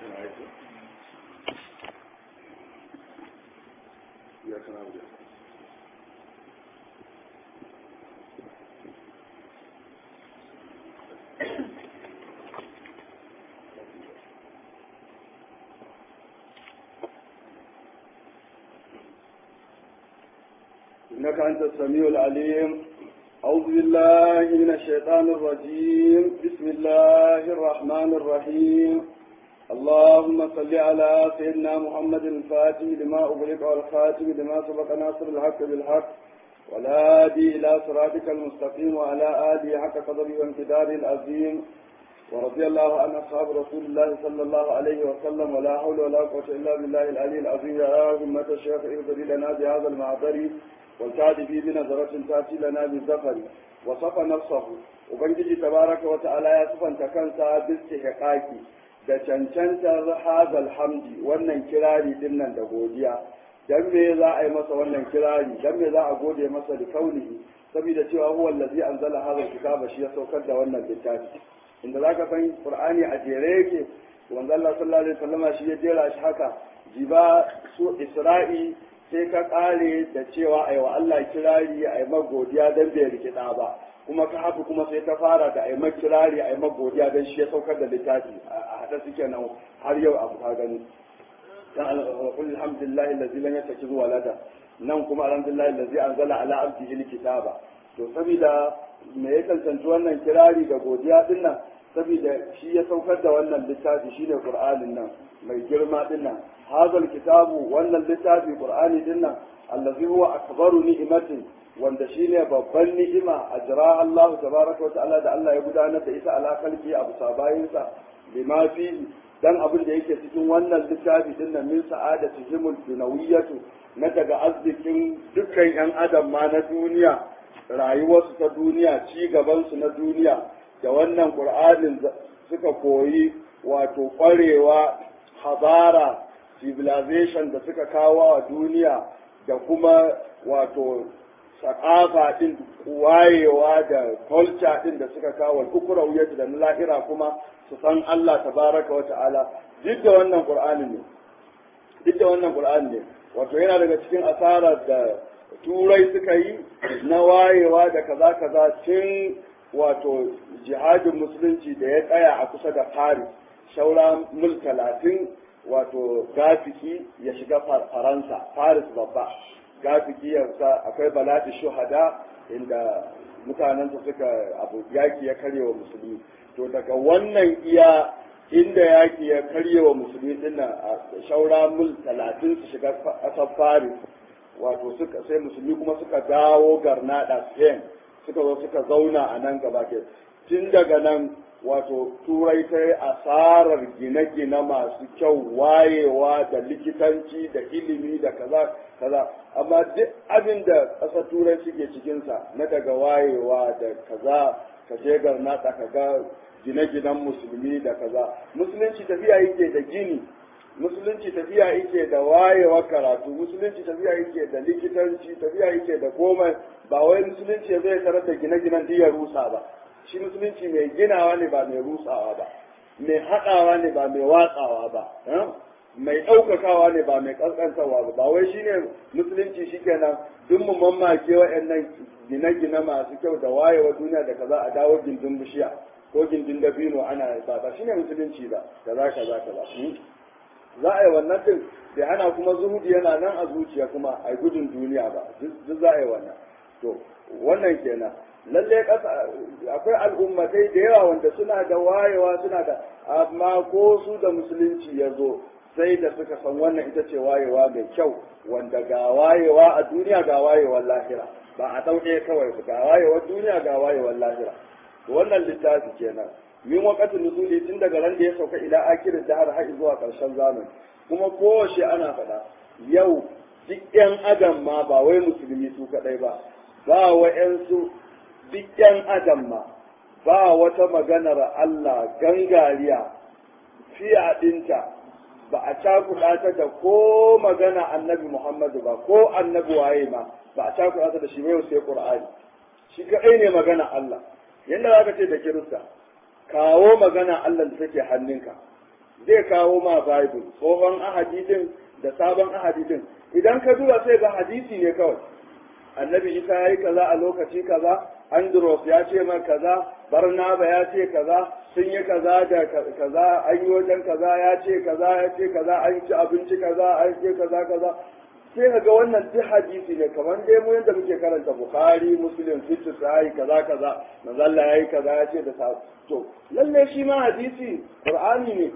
إنك أنت السميع العليم أعوذ بالله من الشيطان الرجيم بسم الله الرحمن الرحيم اللهم صل على سيدنا محمد الفاتح لما أغلق والخاتم لما سبق ناصر الحق بالحق والهادي إلى صراطك المستقيم وعلى آله حق قدره وامتداره العظيم ورضي الله عن أصحاب رسول الله صلى الله عليه وسلم ولا حول ولا قوة إلا بالله العلي العظيم يا همة الشيخ اهدري لنا بهذا المعبر والتعدي في بنظرة تأتي لنا بالزفر وصف نفسه وبنجي تبارك وتعالى يا سفن تكنسا باستحقاقي da cancantar hazal hamdi wannan kirari din nan da godiya dan me za a yi masa wannan kirari dan me za a gode masa da kaunihi saboda cewa huwa allazi anzala hadha kitaba shi ya saukar da wannan littafi inda zaka san qur'ani a jere yake wanda Allah sallallahu alaihi wasallama shi ya jera shi haka jiba su isra'i sai ka kare da cewa ai wa Allah kirari ai magodiya dan bai rikida ba kuma ka hafi kuma sai ta fara da ai kirari ai magodiya dan shi ya saukar da littafi a hada suke nan har yau abu ka gani dan alhamdulillahi allazi lam yattakizu walada nan kuma alhamdulillahi allazi anzala ala abdihi alkitaba to saboda me ya cancanci wannan kirari da godiya din nan saboda shi ya saukar da wannan littafi shine qur'anin nan mai girma din nan hadal kitabu wannan littafi qur'ani din nan allazi huwa akbaru ni'matin wanda shine babban ni'ima ajra Allah tabaraka wa ta'ala da Allah ya gudanar da ita ala kalki abu sabayinsa bima fihi dan abin da yake cikin wannan littafi din nan min sa'adatihimul dunawiyyatu na daga arzikin dukkan yan adam ma na duniya rayuwarsu ta duniya ci gabansu na duniya da wannan qur'anin suka koyi wato kwarewa habara civilization da suka kawo a duniya da kuma wato sakafa din wayewa da culture din da suka kawo ukurawiyatu da lahira kuma su san Allah tabaraka wa ta'ala duk da wannan qur'ani ne duk da wannan qur'ani ne wato yana daga cikin asarar da turai suka yi na wayewa da kaza kaza tun wato jihadin musulunci da ya tsaya a kusa da Paris shaura mil talatin wato gafiki ya shiga faransa Paris babba gafiki yansa akwai balati shuhada inda mutanensa suka abu yaki ya karye wa musulmi to daga wannan iya inda yaki ya karye wa musulmi dinnan a shaura mil talatin su shiga ƙasar Paris wato suka sai musulmi kuma suka dawo garnada Spain suka zo suka zauna a nan gaba ke tun daga nan wato turai ta yi asarar gine-gine masu kyau wayewa da likitanci da ilimi da kaza kaza amma duk abin da ƙasar turai suke cikinsa na daga wayewa da kaza ka je garnada ka ga gine-ginen musulmi da kaza musulunci tafiya yake da gini musulunci tafiya yake da wayewa karatu musulunci tafiya yake da likitanci tafiya yake da komai ba wai musulunci zai tarar da gine-ginen ya rusa ba shi musulunci mai ginawa ne ba mai rusawa ba mai haɗawa ne ba mai watsawa ba mai ɗaukakawa ne ba mai ƙasƙantarwa ba ba wai shine musulunci shikenan duk mu mamake wa'annan gine-gine masu kyau da wayewa duniya da kaza a dawo gindin bishiya ko gindin dabino ana ba ba shine musulunci ba kaza kaza kaza za a yi wannan din da ana kuma zuhudi yana nan a zuciya kuma a gudun duniya ba duk za a yi wannan to wannan kenan lalle kasa akwai al'ummatai da yawa wanda suna da wayewa suna da amma ko su da musulunci ya zo sai da suka san wannan ita ce wayewa mai kyau wanda ga wayewa a duniya ga wayewar lahira ba a ɗauke kawai ga wayewar duniya ga wayewar lahira wannan littafi kenan min waqatin nuzuli tun daga ran da ya sauka ila akirin da har zuwa ƙarshen zamani kuma kowace ana faɗa yau duk ƴan adam ma ba wai musulmi su kaɗai ba ba wa'yansu duk ƴan adam ma ba wata maganar Allah gangariya fiya ɗinta ba a cakuɗa ta da ko magana annabi Muhammadu ba ko annabi waye ma ba a cakuɗa ta da shi yau sai Qur'ani shi kaɗai ne magana Allah yanda za ka ce da Kirista kawo magana Allah da take hannunka zai kawo ma bible tsohon ahadi din da sabon ahadi din idan ka duba sai ga hadisi ne kawai annabi isa ya yi kaza a lokaci kaza andros ya ce ma kaza barnaba ya ce kaza sun yi kaza da kaza an yi wajen kaza ya ce kaza ya ce kaza an ci abinci kaza an ce kaza kaza sai ka ga wannan duk hadisi ne kamar dai mu yadda muke karanta bukhari muslim fitu sahih kaza kaza manzo Allah yayi kaza ya ce da sa to lalle shi ma hadisi qur'ani ne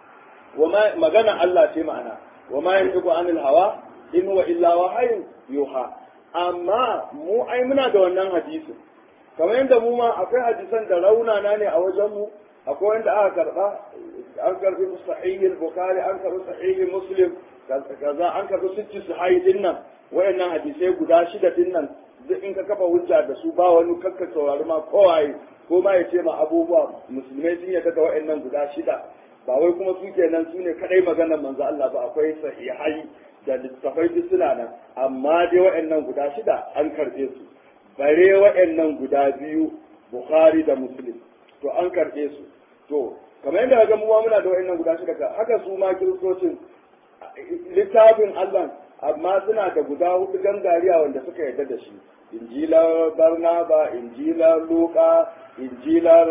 wa magana Allah ce ma'ana wa ma yantiqu anil hawa in huwa illa wahyun yuha amma mu ai muna da wannan hadisin kamar yadda mu ma akwai hadisan da raunana ne a wajen mu akwai wanda aka karba an karbi sahih bukhari an karbi sahih muslim kaza an karbi sittu sahih din nan wayannan hadisai guda shida din nan duk in ka kafa hujja da su ba wani kakka saurari ma kowaye ko ma ya ce ma abubuwa musulmai sun yarda da wayannan guda shida ba wai kuma su kenan su ne kadai maganar manzo Allah ba akwai sahihai da littafai duk suna nan amma dai waɗannan guda shida an karɓe su bare waɗannan guda biyu bukhari da muslim to an karɓe su to kamar yadda ga muwa muna da waɗannan guda shida haka su ma kiristocin littafin Allah amma suna da guda hudu gangariya wanda suka yarda da shi injilar barnaba injilar luka injilar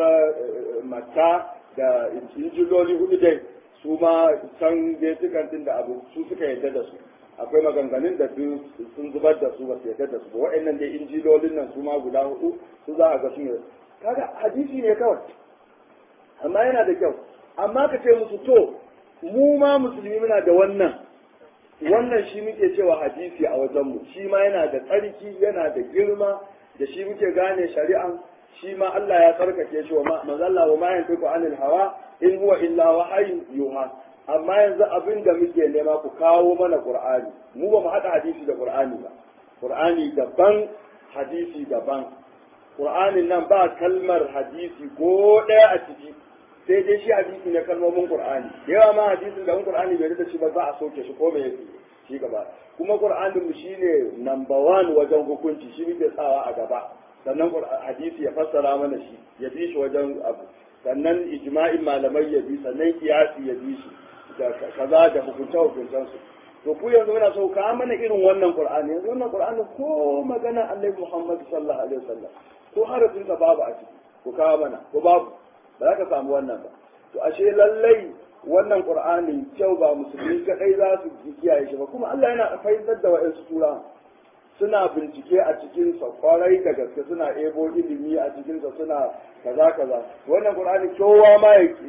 matta da injiloli hudu dai su ma san dai da abu su suka yarda da su akwai maganganun da sun zubar da su ba su yarda da su ba wa'annan dai injilolin nan su ma guda hudu su za a ga su ne kaga hadisi ne kawai amma yana da kyau amma ka ce musu to mu ma musulmi muna da wannan wannan shi muke cewa hadisi a wajenmu shi ma yana da tsarki yana da girma da shi muke gane shari'an shi ma Allah ya tsarkake shi wa manzo Allah wa ma yantiqu anil hawa in huwa illa wahyu yuha amma yanzu abin da muke nema ku kawo mana qur'ani mu ba mu hada hadisi da qur'ani ba qur'ani daban hadisi daban qur'anin nan ba kalmar hadisi ko ɗaya a ciki sai dai shi hadisi ne kalmomin qur'ani da yawa ma hadisin da qur'ani bai da shi ba za a soke shi ko me yake shi gaba kuma qur'anin mu shine number one wajen hukunci shi muke tsawa a gaba sannan hadisi ya fassara mana shi ya bi shi wajen abu sannan ijma'in malamai ya bi sannan kiyasi ya bi shi da kaza da hukunce hukuncen su to ku yanzu muna so ka mana irin wannan qur'ani yanzu wannan qur'ani ko magana annabi Muhammad sallallahu alaihi wasallam ko harafin sa babu a ciki ku kawo mana ko babu ba za ka samu wannan ba to ashe lallai wannan qur'ani kyau ba musulmi kadai za su kiyaye shi ba kuma Allah yana fahimtar da wa'ansu tura suna bincike a cikin sa kwarai da gaske suna ebo ilimi a cikin sa suna kaza kaza wannan qur'ani kowa ma ya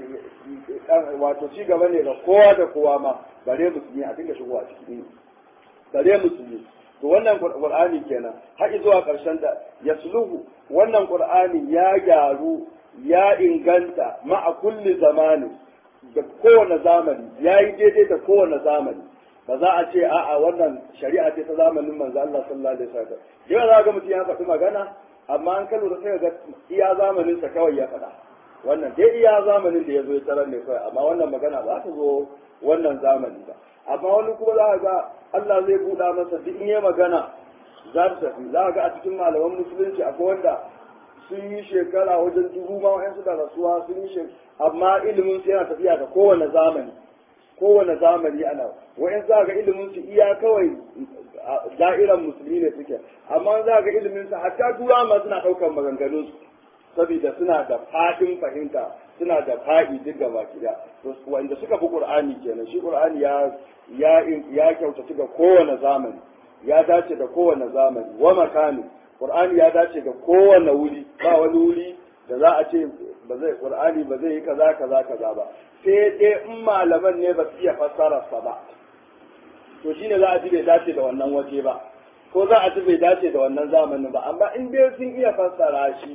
wato ci gaba ne ga kowa da kowa ma bare musulmi a dinga shigowa cikin bare musulmi to wannan qur'ani kenan har zuwa karshen da yasluhu wannan qur'ani ya gyaru ya inganta ma'a kulli zamani da kowane zamani ya yi daidai da kowane zamani ba za a ce a'a wannan shari'a ce ta zamanin manzo Allah sallallahu alaihi wasallam yau za ga mutum ya faɗi magana amma an kallo da sai ga iya zamanin sa kawai ya faɗa wannan dai iya zamanin da ya zo ya tarar ne kawai amma wannan magana ba ta zo wannan zamani ba amma wani kuma za ga Allah zai buɗa masa duk in ya magana za ta tafi za ga a cikin malaman musulunci akwai wanda sun yi shekara wajen dubu ma wa'yansu da rasuwa sun yi shekara amma ilimin su yana tafiya da kowane zamani kowane zamani ana wa'yan za ga ilimin su iya kawai da'iran musulmi ne suke amma za ga ilimin su hatta duwa ma suna ɗaukar maganganun su saboda suna da faɗin fahimta suna da fa'i duk da baki da wanda suka bi qur'ani kenan shi qur'ani ya ya ya kyautatu ga kowane zamani ya dace da kowane zamani wa makani Qur'ani ya dace da kowane wuri ba wani wuri da za a ce ba zai Qur'ani ba zai yi kaza kaza kaza ba sai dai in malaman ne ba su iya fassara sa ba to shine za a ji bai dace da wannan waje ba ko za a ji bai dace da wannan zamanin ba amma in dai sun iya fassara shi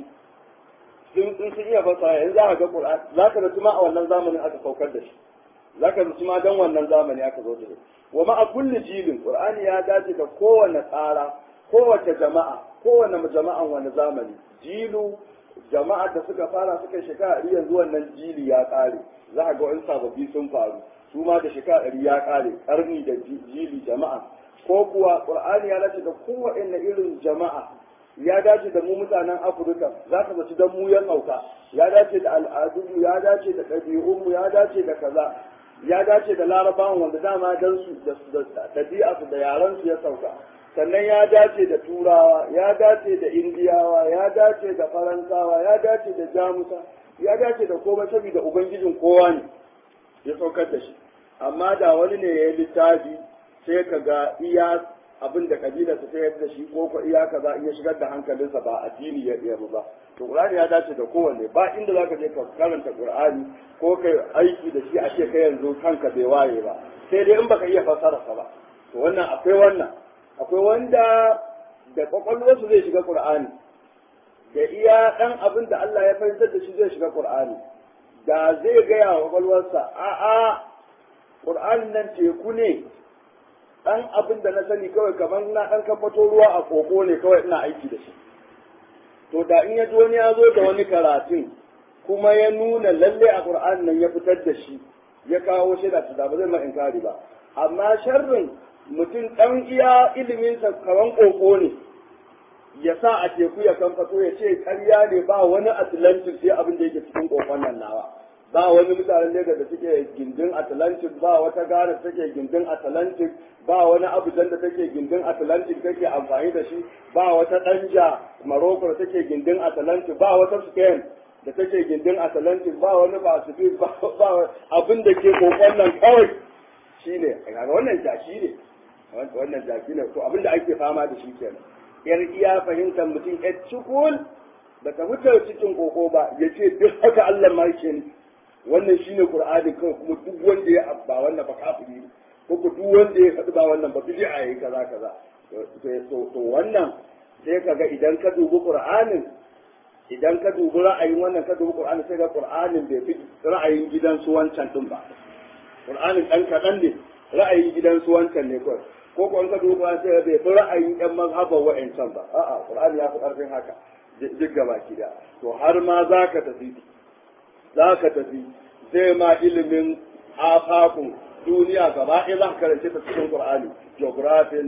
sun sun iya fassara yanzu za ka ga Qur'ani za ka da ma a wannan zamanin aka saukar da shi za ka da ma dan wannan zamani aka zo da shi wa ma'a kulli jilin Qur'ani ya dace da kowane tsara kowace jama'a kowane jama'an wani zamani jilu jama'a da suka fara suka shekara ɗari yanzu wannan jili ya ƙare za a ga wani sababbi sun faru su ma da shekara ɗari ya ƙare ƙarni da jili jama'a ko kuwa ƙur'ani ya dace da kowane irin jama'a ya dace da mu mutanen afirka za ka zaci don mu yan hauka ya dace da al'adunmu ya dace da ɗabi'unmu ya dace da kaza ya dace da larabawan wanda dama dan su da ɗabi'a su da yaran su ya sauka sannan ya dace da turawa ya dace da indiyawa ya dace da faransawa ya dace da jamusa ya dace da komai saboda ubangijin kowa ne ya saukar da shi amma da wani ne ya yi littafi sai ka ga iya abin da kabilarsa ta yadda shi ko ko iya kaza in ya shigar da hankalinsa ba addini ya iya ba to qur'ani ya dace da kowanne ba inda zaka je ka karanta qur'ani ko kai aiki da shi a ce kai yanzu kanka bai waye ba sai dai in baka iya fassara ba to wannan akwai wannan akwai wanda da kwakwalwarsu zai shiga qur'ani da iya dan abin da Allah ya fahimtar da shi zai shiga qur'ani da zai gaya wa kwakwalwarsa a'a qur'anin nan teku ne dan abin da na sani kawai kamar na dan kafato ruwa a koko ne kawai ina aiki da shi to da in ya ji wani ya zo da wani karatun kuma ya nuna lalle a qur'an nan ya fitar da shi ya kawo shi da da ba zai ma inkari ba amma sharrin mutum dan iya ilimin sa kaman koko ne ya sa a teku ya kamfato ya ce karya ne ba wani atlantic sai abin da yake cikin kokon nan nawa ba wani mutanen Legas da suke gindin Atlantic ba wata Ghana da take gindin Atlantic ba wani Abuja da take gindin Atlantic take amfani da shi ba wata Danja Morocco da take gindin Atlantic ba wata Spain da take gindin Atlantic ba wani Pacific ba ba abin da ke kokon nan kawai shine kaga wannan jaki ne wannan jaki ne to abin da ake fama da shi kenan yar iya fahimtar mutum ya cikul da ta wuce cikin koko ba ya ce duk haka Allah ma yake ni wannan shine qur'ani kawai kuma duk wanda ya ba wannan ba kafiri ne ko duk wanda ya faɗi ba wannan ba bid'a yayi kaza kaza to to wannan sai kaga idan ka dubi qur'anin idan ka dubi ra'ayin wannan ka dubi qur'ani sai ga qur'anin bai fi ra'ayin gidan su wancan din ba qur'anin dan kadan ne ra'ayin gidan su wancan ne kawai ko ko ka dubi qur'ani sai bai fi ra'ayin ɗan mazhaban wa'ancan ba a'a qur'ani ya fi karfin haka duk gaba da to har ma za ka tafi za ka tafi zai ma ilimin afakun duniya gaba ɗaya za ka karance ta cikin Qur'ani geography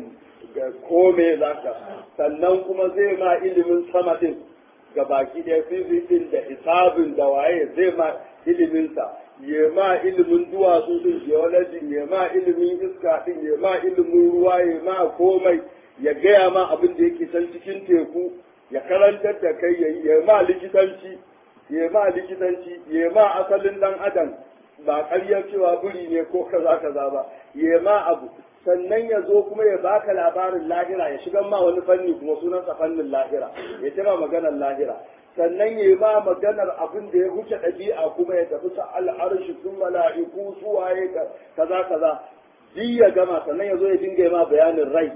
kome za ka sannan kuma zai ma ilimin sama din ga baki ɗaya fizikin da hisabin da waye zai ma iliminsa ya ma ilimin duwatsu din geology ya ma ilimin iska din ya ma ilimin ruwa ya ma komai ya gaya ma abin da yake can cikin teku ya karantar da kai ya ma likitanci ya ma likitanci ya ma asalin dan adam ba ƙaryar cewa buri ne ko kaza kaza ba ya ma abu sannan ya zo kuma ya baka labarin lahira ya shiga ma wani fanni kuma sunansa fannin lahira ya tana maganar lahira sannan ya ma maganar abin da ya wuce ɗabi'a kuma ya tafi sa al'arshi sun mala'iku su waye kaza kaza duk ya gama sannan ya zo ya dinga ma bayanin rai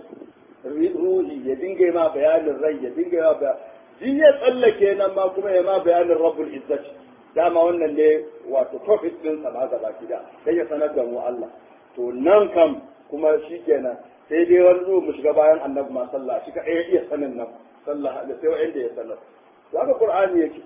ruhi ya dinga ma bayanin rai ya dinga ma bayanin duk ya tsallake nan ma kuma ya ma bayanin rabbul izzati dama wannan ne wato topic din sa ma gaba gida sai ya sanar da mu Allah to nan kam kuma shikenan sai dai wani zuwa mu shiga bayan annabi ma sallah shi ka iya sanin nan sallah da sai wanda ya sanar to haka qur'ani yake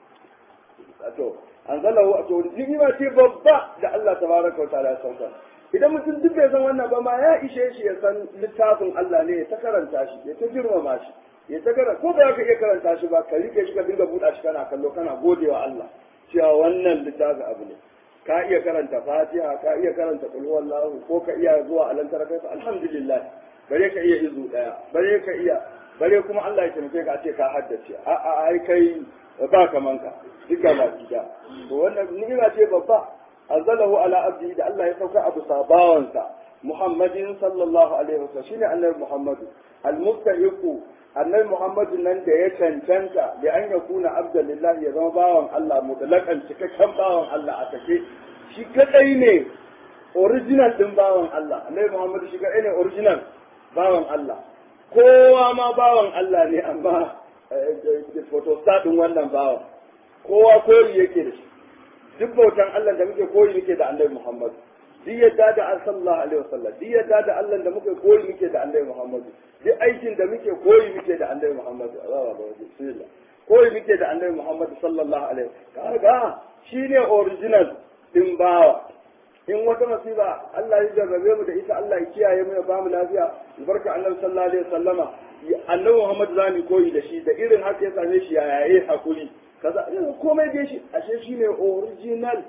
to anzalahu to ni'ima ce babba da Allah tabaraka wa ta'ala ya sauka idan mutum duk bai san wannan ba ma ya ishe shi ya san littafin Allah ne ya ta karanta shi ya ta girmama shi ya ta karanta ko ba ka iya karanta shi ba ka rike shi ka dinga buɗa shi kana kallo kana godewa Allah cewa wannan littafin abu ne ka iya karanta Fatiha ka iya karanta qul huwallahu ko ka iya zuwa alantar kai alhamdulillah bare ka iya izu daya bare ka iya bare kuma Allah ya taimake ka a ce ka haddace a a ai kai ba kaman ka duka ba gida to wannan ni'ima ce babba anzalahu ala abdi da Allah ya sauka abu sabawansa Muhammadin sallallahu alaihi wasallam shine annabi Muhammadu al-mustahiqu annabi Muhammadu nan da ya cancanta da an ya kuna abdullahi ya zama bawan Allah mutlaqan cikakken bawan Allah a take shi kadai ne original din bawan Allah annabi Muhammadu shi kadai ne original bawan Allah kowa ma bawan Allah ne amma photostat din wannan bawan kowa koyi yake da shi duk bautan Allah da muke koyi muke da annabi Muhammadu duk yadda da an sallallahu alaihi wasallam duk yadda da Allah da muke koyi muke da annabi Muhammadu duk aikin da muke koyi muke da annabi Muhammadu Allah ba bismillah koyi muke da annabi Muhammadu sallallahu alaihi kaga shine original din bawa in wata masiba Allah ya jarrabe mu da ita Allah ya kiyaye mu ya ba mu lafiya barka annabi sallallahu alaihi wasallama annabi Muhammad zamu koyi da shi da irin haka ya same shi ya yaye hakuri kaza komai dai shi ashe shine original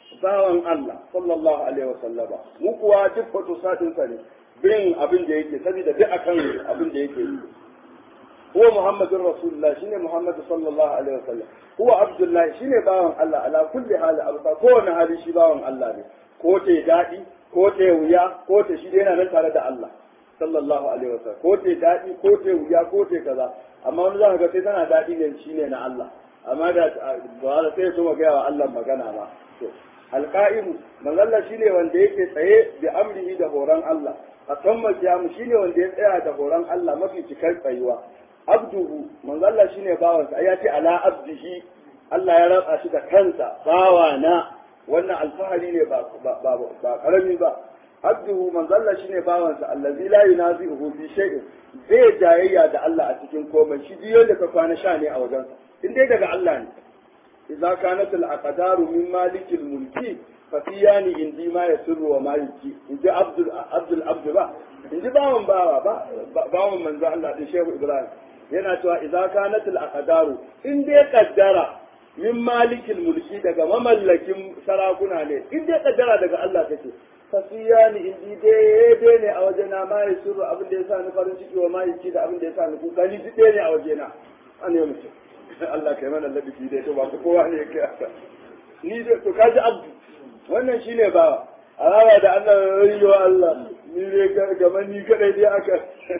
bawan Allah sallallahu alaihi wasallama mu kuwa duk wato satin sa ne bin abin da yake saboda duk akan abin da yake yi huwa muhammadun rasulullah shine muhammadu sallallahu alaihi wasallam huwa abdullahi shine bawan Allah ala kulli hali abuka kowane hali shi bawan Allah ne ko te daɗi ko te wuya ko te shi dai yana nan tare da Allah sallallahu alaihi wasallam ko te daɗi ko te wuya ko te kaza amma wani za ka ga sai tana daɗi ne shine na Allah amma da ba za sai so gaya wa Allah magana ba to alqa'imu manzalla shine wanda yake tsaye da amrihi da horon Allah a tamma kiyamu shine wanda ya tsaya da horon Allah mafi cikar tsayuwa abduhu manzalla shine bawansa ya ce ala abdihi Allah ya ratsa shi da kansa bawa na wannan alfahari ne ba ba ba karami ba abduhu manzalla shine bawansa allazi la yunazihu fi shay'in zai jayayya da Allah a cikin komai shi biyo da ka kwana sha ne a wajensa in dai daga Allah ne idza kanat al aqdaru min malikil mulki fa fiyani indi ma yasirru wa ma yuki inji abdul abdul abdul ba inji bawan bawa ba bawan manzo Allah din shehu ibrahim yana cewa idza kanat al aqdaru in dai kaddara min malikil mulki daga mamallakin sarakuna ne in dai kaddara daga Allah take fasiya ni indi daidai ne a wajena ma ya sirru abin da ya sa ni farin ciki wa ma yi da abin da ya sa ni kuka ni duk ne a wajena an yi mutum Allah kai mana labifi dai to ba ku kowa ne kai aka ni da to kaji abdu wannan shine ba alawa da Allah yayyo Allah ni ne gaban ni kadai dai aka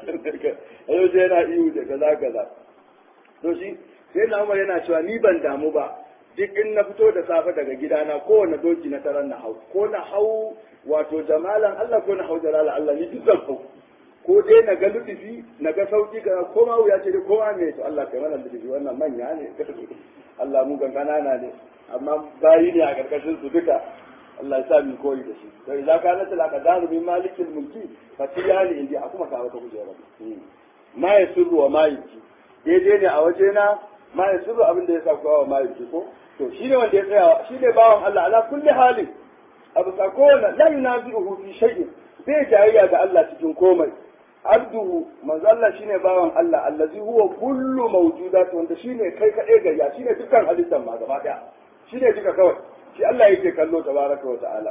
ayo sai yana iyu da kaza kaza to shi sai na Umar yana cewa ni ban damu ba duk in na fito da safe daga gidana kowane doki na taron na hau ko na hau wato jamalan Allah ko na hau jalala Allah ni duk zan hau ko dai na ga lutufi na ga sauki ga ko ma wuya ce dai ko ma me to Allah kai mana lutufi wannan manya ne Allah mu ga kanana ne amma bayi ne a karkashin su duka Allah ya sa mu koyi da shi to idza kana talaka daru min malikil mulki fatiyani indi a kuma ka wata kujera ma yasuru wa ma yiki daidai ne a wajena ma yasuru abin da ya sa kowa ma yiki ko to shi ne wanda ya tsaya shi ne bawan Allah ala kulli halin abu sakona la yunazi'uhu fi shay'in bai jayayya da Allah cikin komai abduhu manzo Allah shine bawan Allah allazi huwa kullu mawjudat wanda shine kai kadai gayya shine dukkan halittar ma gaba daya shine duka kawai shi Allah yake kallo tabaraka wa ta'ala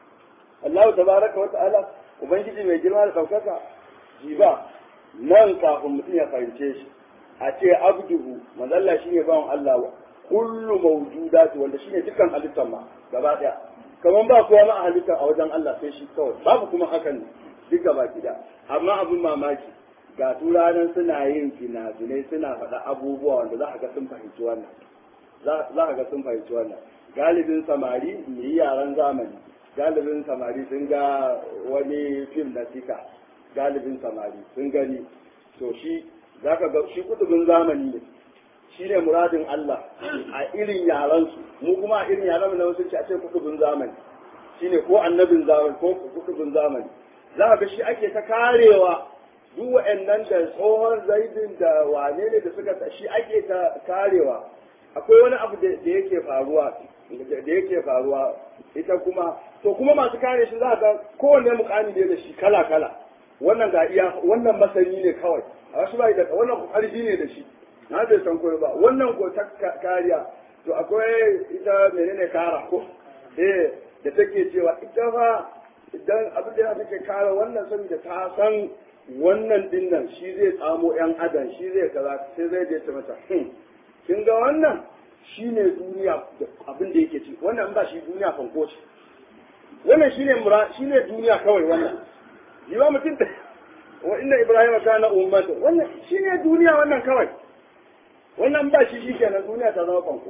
Allah tabaraka wa ta'ala ubangiji mai girma da daukaka jiba nan kafin mutum ya fahimce shi a ce abduhu manzo Allah shine bawan Allah kullu mawjudat wanda shine dukkan halittar ma gaba daya kaman ba kowa ma a halittar a wajen Allah sai shi kawai babu kuma hakan ne duk gaba gida amma abin mamaki ga turanan suna yin fina-finai suna faɗa abubuwa wanda za a ga sun fahimci wannan za a ga sun fahimci wannan galibin samari mu yi yaran zamani galibin samari sun ga wani fim na sika galibin samari sun gani to shi za ka ga shi kutubin zamani ne shi ne muradin Allah a irin yaransu mu kuma a irin yaran na wasu ce a ce kutubin zamani shine ko annabin zamani ko kutubin zamani za ga shi ake ta karewa duk wa'annan da tsohon zaidin da wane ne da suka shi ake ta karewa akwai wani abu da yake faruwa da yake faruwa ita kuma to kuma masu kare shi za ga kowanne mukami ne da shi kala kala wannan ga iya wannan masani ne kawai a wasu bai da wannan ƙarfi ne da shi na bai san koyo ba wannan ko ta kariya to akwai ita menene kara ko eh da take cewa ita fa idan abin da take kare wannan saboda ta san wannan dinnan shi zai tsamo yan adam shi zai kaza sai zai je ta mata kin ga wannan shine duniya abin da yake ci wannan ba shi duniya fanko ce wannan shine mura shine duniya kawai wannan yi ba mutum da wa inna ibrahim kana ummata wannan shine duniya wannan kawai wannan ba shi shikenan duniya ta zama fanko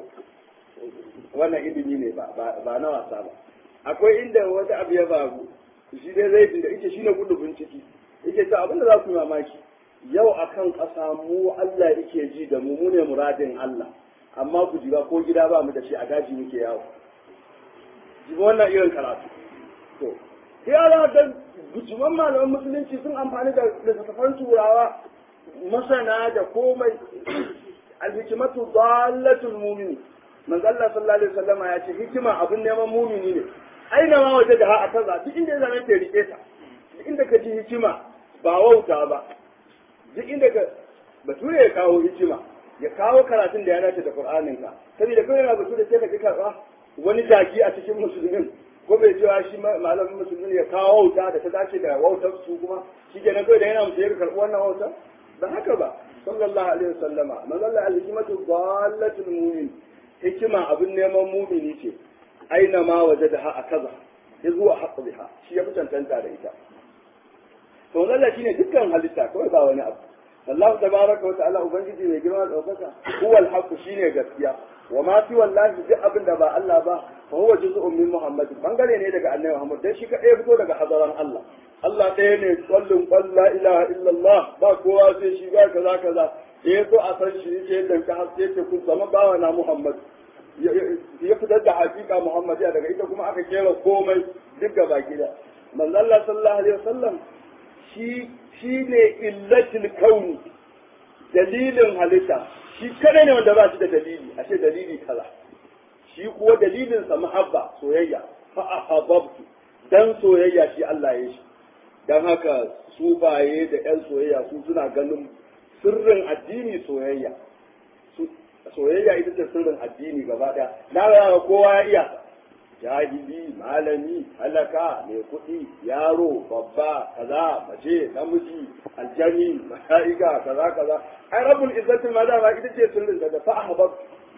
wannan ilimi ne ba ba na wasa ba akwai inda wata abu ya faru shi dai zai da ita shine gudu binciki yake ta abinda za ku mamaki yau akan ƙasa mu Allah yake ji da mu mu ne muradin Allah amma ku jiba ko gida ba mu da shi a daji muke yawo jiba wannan irin karatu to sai ala da gujiman malaman musulunci sun amfani da littattafan turawa masana da komai alhikimatu dallatul mu'min manzo Allah sallallahu alaihi wasallama ya ce hikima abin neman mumini ne aina ma waje da ha a kaza duk inda ya zama ta rike ta duk inda ka ji hikima ba wauta ba duk inda ka bature ya kawo hikima ya kawo karatun da ya dace da qur'anin ka saboda kai yana bature sai ka ji karba wani jaki a cikin musulmin ko bai cewa shi malamin musulmin ya kawo wauta da ta dace da wautar su kuma shi kenan kawai da yana musu ya karɓi wannan wauta ba haka ba sallallahu alaihi wasallama manzalla alhikmatu dallatul mu'min hikima abin neman mumini ce aina ma wajadaha akaza ya zuwa haƙa biha shi ya fi cancanta da ita to manzalla shine dukkan halitta kawai ba wani abu Allah tabaraka wa ta'ala ubangiji mai girma da ɗaukaka huwal haqqu shine gaskiya wa ma fi wallahi duk abin da ba Allah ba fa huwa juz'un min Muhammad bangare ne daga Annabi Muhammad dan shi kadai fito daga hadaran Allah Allah ɗaya ne kwallon kwalla la ilaha illallah ba kowa sai shi ba kaza kaza ya so a san shi yake dan ka haske ce kun zama bawa na Muhammad ya fitar da hakika Muhammadiya daga ita kuma aka kera komai duk gaba gida manzo Allah sallallahu alaihi wasallam shi shi ne illatul kauni dalilin halitta shi kada ne wanda ba shi da dalili ashe dalili kaza shi kuwa dalilinsa mahabba soyayya fa ahabbtu dan soyayya shi Allah ya shi dan haka su baye da yan soyayya su suna ganin sirrin addini soyayya soyayya ita ce sirrin addini gaba daya na ga kowa ya iya jahili malami halaka mai kuɗi yaro babba kaza mace namiji aljani mala'ika kaza kaza ai rabbul izzati ma dama ita ce sirrin da fa ahbab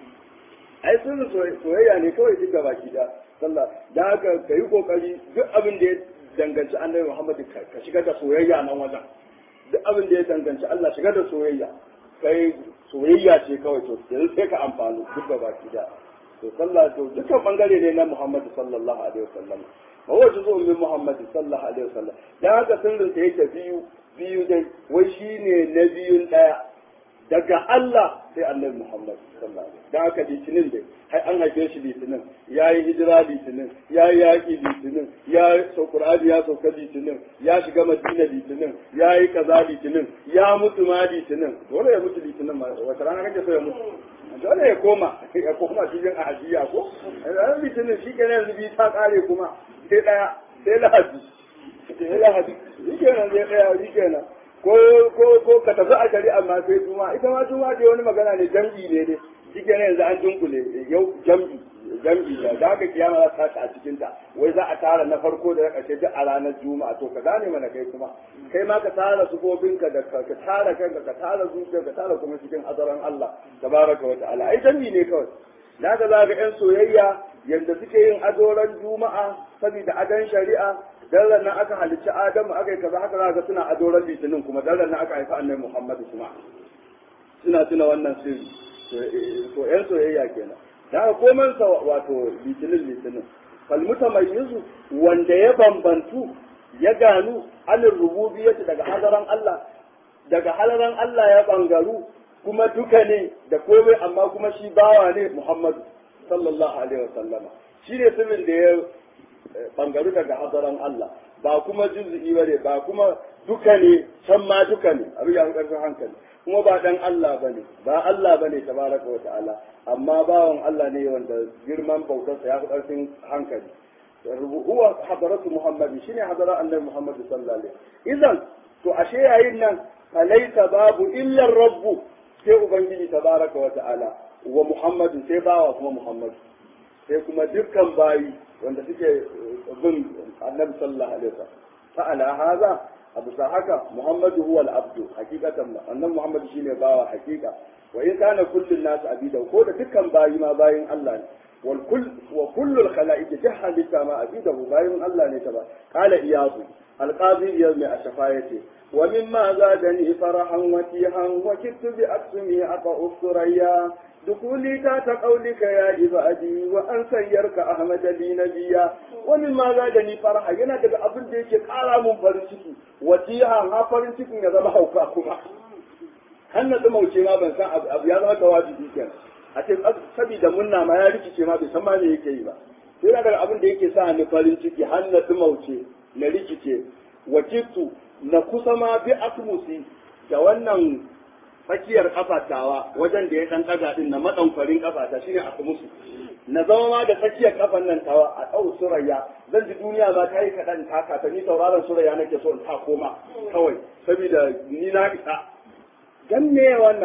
ai sirrin soyayya ne kawai duk gaba ki da sallah da haka kai kokari duk abin da ya danganci annabi Muhammad ka shiga da soyayya nan wajen duk abin da ya danganci Allah shiga da soyayya kai soyayya ce kawai to yanzu sai ka amfani duk gaba ki da to sallah to dukkan bangare ne na Muhammad sallallahu alaihi wasallam wa huwa juz'un min Muhammad sallallahu alaihi wasallam dan haka sirrin sa yake biyu biyu dai wai shine na biyun daya daga Allah sai Annabi Muhammad sallallahu alaihi wasallam dan haka litinin dai hai an haife shi litinin yayi hijira litinin yayi yaki litinin ya so Qur'ani ya sauka litinin ya shiga Madina litinin yayi kaza litinin ya mutu ma litinin dole ya mutu litinin ma wata rana kake so ya mutu dole ya koma ya koma cikin ajiya ko ranar litinin shi kenan yanzu biyu ta kare kuma sai daya sai lahadi sai lahadi shi kenan sai daya shi kenan ko ko ko ka tafi a shari'a ma sai juma ita ma juma dai wani magana ne jam'i ne dai shi kenan yanzu an dunkule yau jam'i jam'i da da haka kiyama za ta tashi a cikin ta wai za a tara na farko da na ƙarshe duk a ranar juma'a to ka gane mana kai kuma kai ma ka tara sufofinka da ka tara kanka ka tara zuciya ka tara kuma cikin azaran Allah tabaraka wa ta'ala ai jam'i ne kawai na ga za ga yan soyayya yanda suke yin adoran juma'a saboda adon shari'a dan nan aka halicci Adamu aka yi kaza haka za ga suna adoran litinin kuma dan nan aka haifi annabi Muhammadu kuma suna tuna wannan sirri to yan soyayya kenan da haka komansa wato litinin litinin falmuta mai yuzu wanda ya bambantu ya ganu alin rububiyyati daga hadaran Allah daga hadaran Allah ya bangaru kuma duka ne da komai amma kuma shi bawa ne Muhammadu sallallahu alaihi wasallama shi ne sirrin da ya bangaru daga hadaran Allah ba kuma juz'i bane ba kuma duka ne can ma duka ne abin ya karfin hankali kuma ba dan Allah bane ba Allah bane tabaraka wa ta'ala amma bawan Allah ne wanda girman bautarsa ya fi karfin hankali huwa hadaratu muhammadi shine hadara annabi muhammad sallallahu alaihi idan to ashe yayin nan falaita babu illa rabbu sai ubangiji tabaraka wa ta'ala wa muhammadu sai bawa kuma muhammadu sai kuma dukkan bayi wanda suke bin annabi sallallahu alaihi wasallam fa'ala haza abu sa haka muhammadu huwa al-abdu hakikatan annabi muhammadu shine bawa hakika wa in kana kullun nasu abida ko da dukkan bayi ma bayin Allah ne wal kull wa kullu al-khalaiq jahada ma abidahu bayin Allah ne ta ba qala iyazu al-qadi iyaz mai ashafayati wa mimma zadani farahan wa tihan wa kittu bi aksumi aqa usraya دخولي تحت قولك يا عبادي وان سيرك احمد لي نبيا ومن ما زادني فرحا yana daga abin da yake kara mun farin ciki watiha ha farin cikin ya zama hauka kuma hanna da mauce ma ban san abu ya zama tawajibi kenan a ce saboda munna ma ya rikice ma bai san ma me yake yi ba sai daga abin da yake sa ni farin ciki hanna da mauce na rikice wakitu na kusa ma bi akmusi da wannan tsakiyar kafatawa wajen da ya dan daga din na madamfarin kafata shine aka musu na zama ma da tsakiyar kafan nan tawa a ɗau surayya zan ji duniya ma ta yi kaɗan taka ta ni sauraron surayya nake so in ta koma kawai saboda ni na isa dan me wannan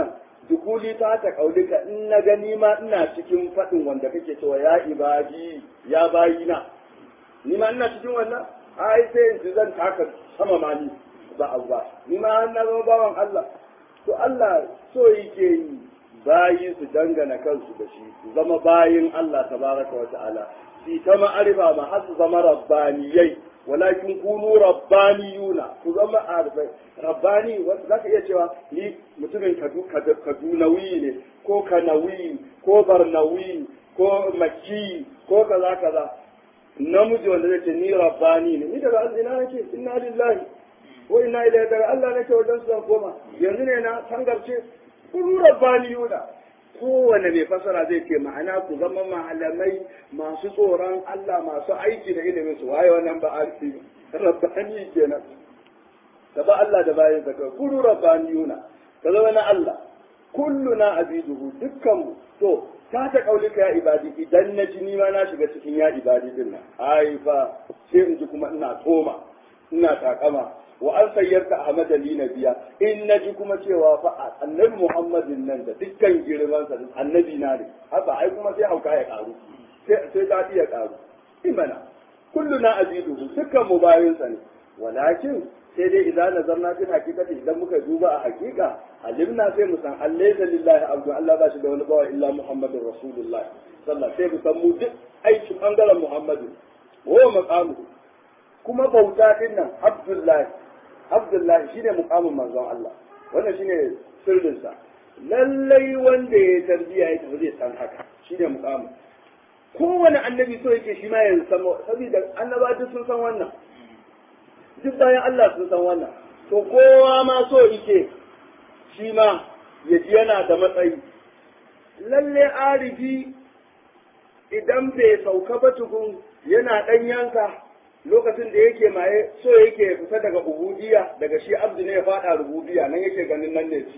dukuli ta ta kaulika in na gani ma ina cikin faɗin wanda kake cewa ya ibadi ya bayina ni ma ina cikin wannan ai sai in zan taka sama ma ni ba abu ba ni ma na zama bawan Allah to Allah so yake yi bayi su dangana kansu da shi su zama bayin Allah tabaraka wa ta'ala su ta ma'arifa ma har su zama rabbaniyai walakin kunu rabbaniyuna ku zama arbai rabbani za ka iya cewa ni mutumin kadunawi ne ko kanawi ko barnawi ko makki ko kaza kaza namiji wanda zai ce ni rabbani ne ni daga Allah ina nake inna lillahi wa inna ilaihi daga Allah nake wajen su zan koma yanzu ne na tangarce kunu rabbaniyuna kowane mai fasara zai ce ma'ana ku zama malamai masu tsoron Allah masu aiki da ilimin su waye wannan ba arfi rabbani kenan ka ba Allah da bayan ka kunu rabbaniyuna ka zama na Allah kulluna abiduhu dukkan mu to ta ta kaulika ya ibadi idan na ji nima na shiga cikin ya ibadi din nan ai fa sai in ji kuma ina toma ina takama wa an sayyarta Ahmad Ali Nabiya in na ji kuma cewa fa annabi Muhammadin nan da dukkan girmansa annabi na ne haka ai kuma sai hauka ya karu sai sai dadi ya karu imana kulluna aziduhu dukkan mu bayinsa ne walakin sai dai idan nazarna fil haqiqati idan muka duba a haqiqa alimna sai mu san allaysa lillahi abdu Allah ba shi da wani bawa illa Muhammadur Rasulullah sallallahu sai mu san mu duk aikin bangaren Muhammadu wa maqamu kuma bauta din nan Abdullahi Abdullahi shine mukamin manzon Allah wannan shine sirrinsa lallai wanda ya tarbiya ya tafi zai san haka shine mukamin kowane annabi so yake shi ma ya san saboda annaba duk sun san wannan duk bayan Allah sun san wannan to kowa ma so yake shi ma ya ji yana da matsayi lalle arifi idan bai sauka ba tukun yana ɗanyanka lokacin da yake maye so yake fita daga ubudiya daga shi abdu ne ya fada rububiya nan yake ganin nan ne ci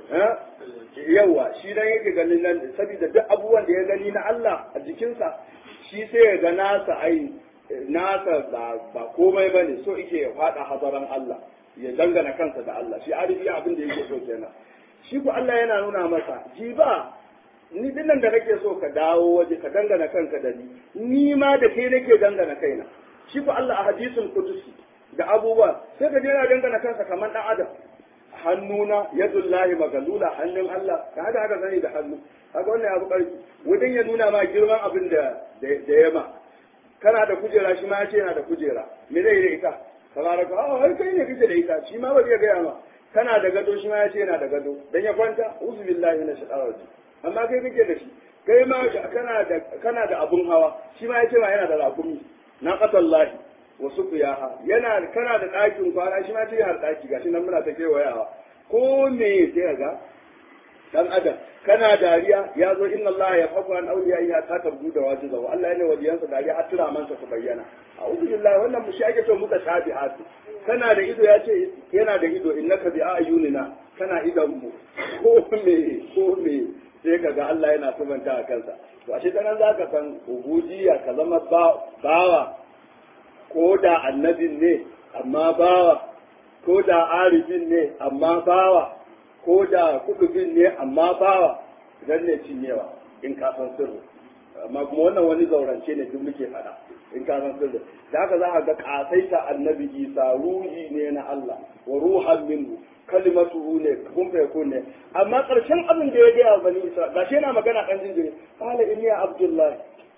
yawa shi nan yake ganin nan saboda duk abubuwan da ya gani na Allah a jikinsa shi sai ya ga nasa ai nasa ba komai bane so yake ya fada hazaran Allah ya dangana kansa da Allah shi arifi abin da yake so kenan shi ku Allah yana nuna masa ji ba ni dinnan da nake so ka dawo waje ka dangana kanka da ni ni ma da kai nake dangana kaina shi ku Allah a hadisin kudusi da abubuwa sai ka yana dangana kansa kamar dan adam hannuna yadullahi magalula hannun Allah ka hada haka sani da hannu haka wannan abu karfi wajen ya nuna ma girman abin da da yama kana da kujera shi ma ya ce yana da kujera me zai da ita kamar ka ah har kai ne kake da ita shi ma ba zai gaya ma kana da gado shi ma ya ce yana da gado dan ya kwanta uzu billahi minash shaitanir rajim amma kai kake da shi kai ma kana da kana da abun hawa shi ma ya ce ma yana da rakumi na ƙasallahi wasu kuyaha yana kana da ɗakin kwana shi ma ce yana ɗaki gashi nan muna ta kewayawa ko me sai ga dan adam kana dariya ya zo inna Allah ya faku an auliya ya ta tabbu da wajiza Allah yana waliyansa dariya har tura mansa su bayyana a'udhu billahi wannan mu shi ake so muka shabihat kana da ido ya ce yana da ido innaka bi ayunina kana idan mu ko me ko me sai ka ga Allah yana subanta a kansa to ashe ta nan za ka san ubudiyya ka zama bawa ko da annabin ne amma bawa ko da arifin ne amma bawa ko da kudubin ne amma bawa idan ne cinyewa in ka san sirri amma kuma wannan wani zaurance ne duk muke faɗa in ka san sirri da haka za ka ga kasaita annabi isa ruhi ne na Allah wa ruhan minhu kalimatuhu ne kun fa yakun ne amma karshen abin da ya gaya bani isa gashi yana magana kan jinjiri qala inni abdullahi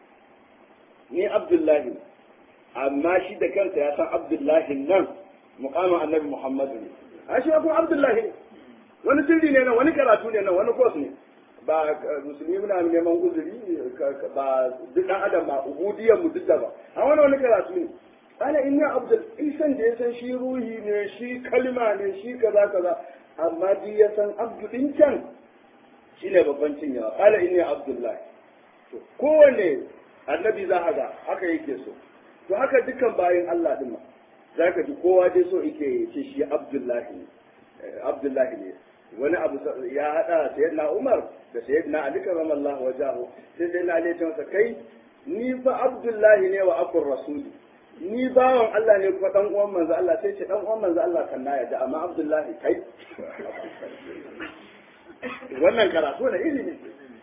ni abdullahi amma shi da kansa ya san abdullahi nan muqamin annabi muhammadu ne a shi kuma abdullahi wani sirri ne nan wani karatu ne nan wani course ne ba musulmi muna neman uzuri ba duk dan adam ba ubudiyyar mu duk da ba a wani wani karatu ne ana inna abdul isan da ya san shi ruhi ne shi kalma ne shi kaza kaza amma di ya san abdulin can shine babban cinyawa kala inni abdullahi to kowane annabi za a ga haka yake so to haka dukkan bayan Allah din ma za ka ji kowa dai so yake ce shi abdullahi ne abdullahi ne wani abu ya hada sayyidina Umar da sayyidina Ali karramallahu wajahu sai sayyidina Ali ya ce masa kai ni fa abdullahi ne wa akur rasuli ni bawan Allah ne kuma dan uwan manzo Allah sai ce dan uwan manzo Allah kan na yadda amma Abdullahi kai wannan karatu na ilimi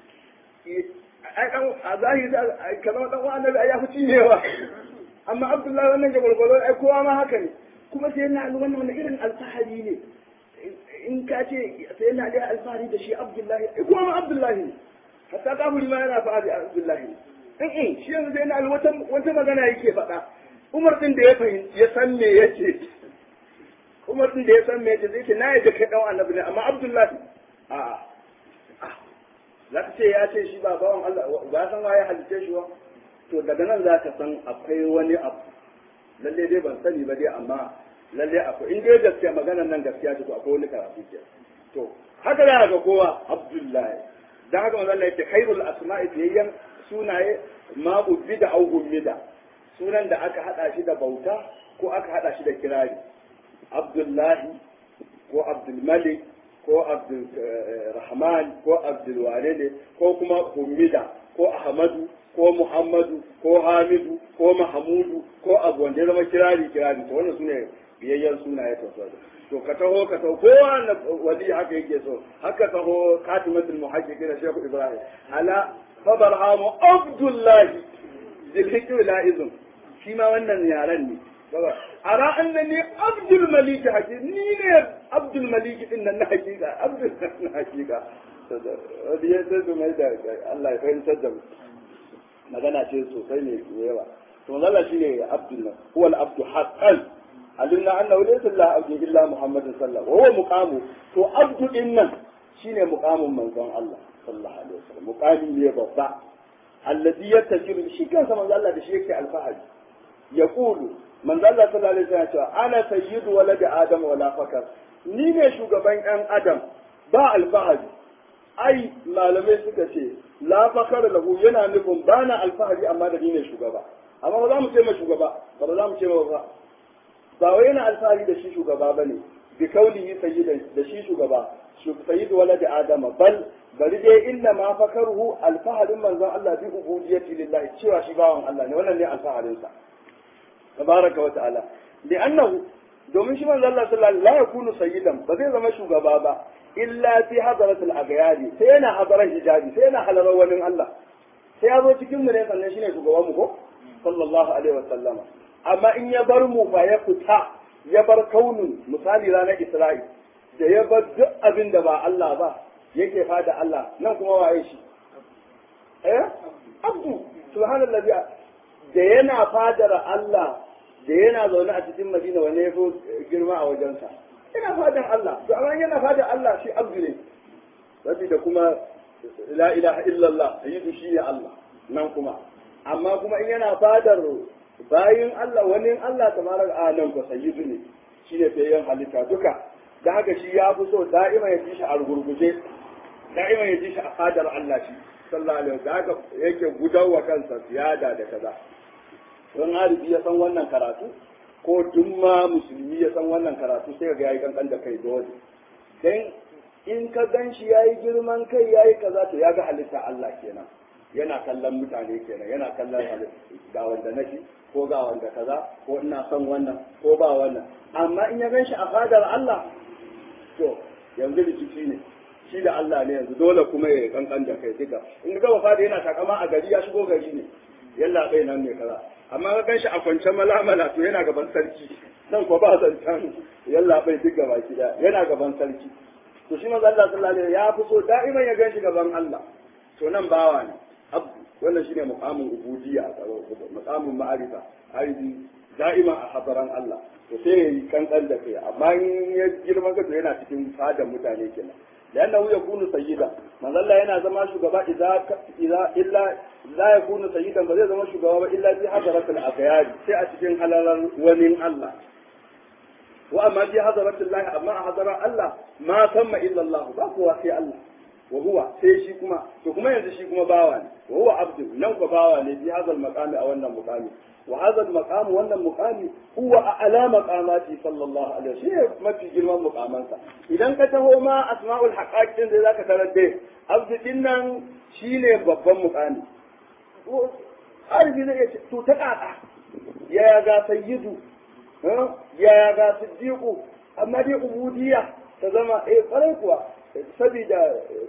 a zahiri kamar dan wa annabi ai ya fi cinyewa amma abdullahi wannan gabalgwalo ai kowa ma haka ne kuma sai na wannan wani irin alfahari ne in ka ce sai na da alfahari da shi abdullahi ai kowa ma abdullahi ne hatta kafiri ma yana fahari abdullahi ne in shi yanzu sai na wata wata magana yake faɗa umar din da ya fahimci ya san me yace umar din da ya san me yace zai ce na yadda kai dan annabi ne amma abdullahi a'a za ka ce ya ce shi ba bawan Allah ba san waye halice shi ba to daga nan za ka san akwai wani abu lalle dai ban sani ba dai amma lalle akwai in dai gaskiya maganar nan gaskiya ce to akwai wani karatu ke to haka za ga kowa Abdullahi dan haka wannan yake khairul asma'i biyayyan sunaye ma ubida au ummida sunan da aka hada shi da bauta ko aka hada shi da kirari Abdullahi ko Abdul Malik ko Abdul Rahman ko Abdul Walid ko kuma Humida ko Ahmadu ko Muhammadu ko Hamidu ko Mahamudu ko abu wanda ya zama kirari kirari to wannan sune biyayyen sunaye to so to ka taho ka taho kowa na wali haka yake so haka taho katimatul muhaqqiqin da Sheikh Ibrahim ala fabarhamu Abdullahi zilhikri la'izum shi ma wannan yaran ne ara annani Abdul Malik hakim ni ne Abdul Malik din nan na hakika Abdul na hakika wani ya sai mai da Allah ya fahimtar da mu magana ce sosai ne yawa to Allah shine Abdul nan huwa al-abdu haqqan alimna annahu laysa la abdu illa Muhammad sallallahu alaihi wasallam wa muqamu to abdu din nan shine muqamin manzon Allah sallallahu alaihi wasallam muqami ne babba alladhi yattajiru shi kansa manzon Allah da shi yake alfahari yaqulu manzon Allah sallallahu alaihi wasallam cewa ana sayyidu waladi adam wala fakar ni ne shugaban yan adam ba alfahari ai malamai suka ce la fakar lahu yana nufin ba na alfahari amma da ni ne shugaba amma ba za mu ce ma shugaba ba za mu ce ma ba ba wai yana alfahari da shi shugaba ba ne bi kaulihi sayyidan da shi shugaba sayyidu waladi adama bal bari dai inna ma fakaruhu alfaharin manzon Allah bi ubudiyyati lillahi cewa shi bawan Allah ne wannan ne alfaharin sa tabaraka wa ta'ala li annahu domin shi manzon Allah sallallahu alaihi wasallam la yakunu sayyidan ba zai zama shugaba ba illa fi hadaratul aghyari sai yana hadarar hijabi sai yana halarar wani Allah sai ya zo cikin mu ne sannan shine shugaban mu ko sallallahu alaihi wa sallama amma in ya bar mu ba ya fita ya bar kaunin misali ranar Isra'i da ya bar duk abin da ba Allah ba yake fada Allah nan kuma waye shi eh abdu subhanallahi da yana fadar Allah da yana zaune a cikin Madina wanne ya fi girma a wajensa yana fadan Allah to amma yana fadan Allah shi abdu ne da kuma la ilaha illallah sayyidu shi ya Allah nan kuma amma kuma in yana fadar bayin Allah wani Allah tabarak a nan ko sayyidu ne shi ne fayyan halitta duka da haka shi ya fi so da'ima ya ji shi a gurguje da'ima ya ji shi a fadar Allah shi sallallahu alaihi wasallam da haka yake gudawa kansa siyada da kaza don harifi ya san wannan karatu ko duk ma musulmi ya san wannan karatu sai ga yayi kankan da kai dole dan in ka gan shi yayi girman kai yayi kaza to ya ga halitta Allah kenan yana kallon mutane kenan yana kallon halitta ga wanda nashi ko ga wanda kaza ko ina son wannan ko ba wannan amma in ya gan shi a fadar Allah to yanzu rikici ne shi da Allah ne yanzu dole kuma ya kankan da kai duka in ga fada yana takama a gari ya shigo gari ne yalla bai nan ne kaza amma ka ganshi a kwance malamala to yana gaban sarki nan ko ba zancan yalla bai duk gaba ki yana gaban sarki to shi manzo Allah sallallahu alaihi ya fi so da'iman ya ganshi gaban Allah to nan bawa ne abdu wannan shine muqamin ubudiyya muqamin ma'arifa aizi da'iman a hadaran Allah to sai ya yi kankan da kai amma in ya girma ka to yana cikin fadan mutane kenan لأنه يكون سيدا من الله yana zama shugaba idza idza illa la yakunu sayyidan ba zai zama shugaba ba illa fi hadaratul aghyar sai a cikin halalar wani Allah wa amma fi hadaratul Allah amma a hadarar Allah ma samma illa Allah ba kowa sai Allah wa huwa sai shi kuma to kuma yanzu shi kuma bawa ne wa huwa abdu nan ko bawa ne fi hadal maqami a wannan muqami wa hadal maqam wannan muqami huwa a'la maqamati sallallahu alaihi wasallam shi mafi girman muqamansa idan ka taho ma asma'ul haqaqin da zaka tarar da abdu din nan shine babban muqami arzi zai ce to ta kaka ya ga sayyidu ya ga siddiqu amma dai ubudiyya ta zama eh kwarai kuwa saboda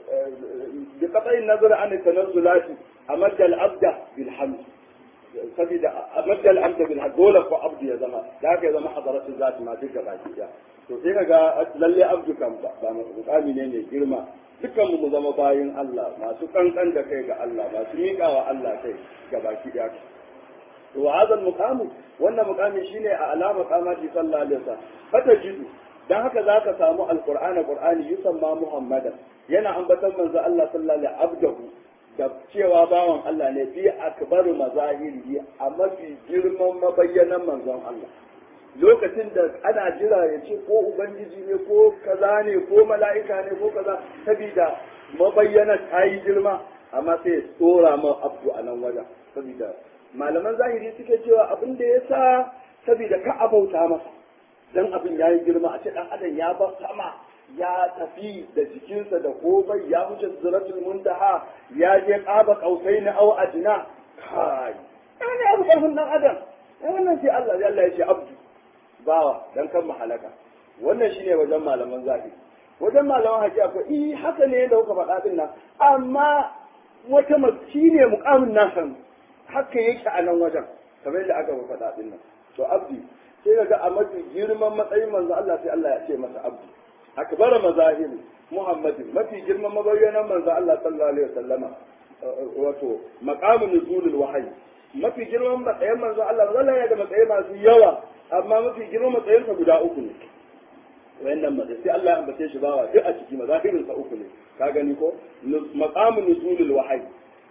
bi qat'in nazar an tanazzulati amadda al-abda bil hamd saboda amadda al-abda bil hamd dole ko abdu ya zama da haka ya zama hadaratu zati ma duka baki da to sai kaga lalle abdu kan ba ba mukami ne mai girma dukkan mu zama bayin Allah masu kankan da kai ga Allah masu miƙawa Allah kai ga baki da to hadha al-muqam wannan muqami shine a alama qamati sallallahu alaihi wasallam fata jidu dan haka zaka samu alqur'ani qur'ani yusamma muhammadan yana ambaton manzo Allah sallallahu alaihi abdahu da cewa bawan Allah ne fi akbaru mazahiri a mafi girman mabayyanan manzon Allah lokacin da ana jira ya ce ko ubangiji ne ko kaza ne ko mala'ika ne ko kaza saboda mabayyana ta yi girma amma sai ya tsora ma abdu a nan wajen saboda malaman zahiri suke cewa abin da ya sa saboda ka abauta masa dan abin ya yi girma a ce dan adam ya bar sama ya tafi da jikinsa da komai ya wuce ziratul muntaha ya je qaba qausaini aw ajna kai ne abu karfin dan adam wannan sai Allah ya Allah ya ce abdu bawa dan kan mahalaka wannan shine wajen malaman zahiri wajen malaman haƙi akwai i haka ne da kuka faɗa din nan amma wata shine muqamin nasan haka yake a nan wajen kamar yadda aka faɗa din nan to abdi sai ga a mafi girman matsayin manzo Allah sai Allah ya ce masa abdi akbara mazahiri muhammadin mafi girman mabayyanan manzo Allah sallallahu alaihi wasallama wato maqamun nuzulul wahyi mafi girman matsayin manzo Allah manzo Allah yana da matsayi masu yawa amma mafi girman matsayin sa guda uku ne wayannan matsayi sai Allah ya ambace shi bawa duk a ciki mazahirin sa uku ne ka gani ko maqamun nuzulul wahyi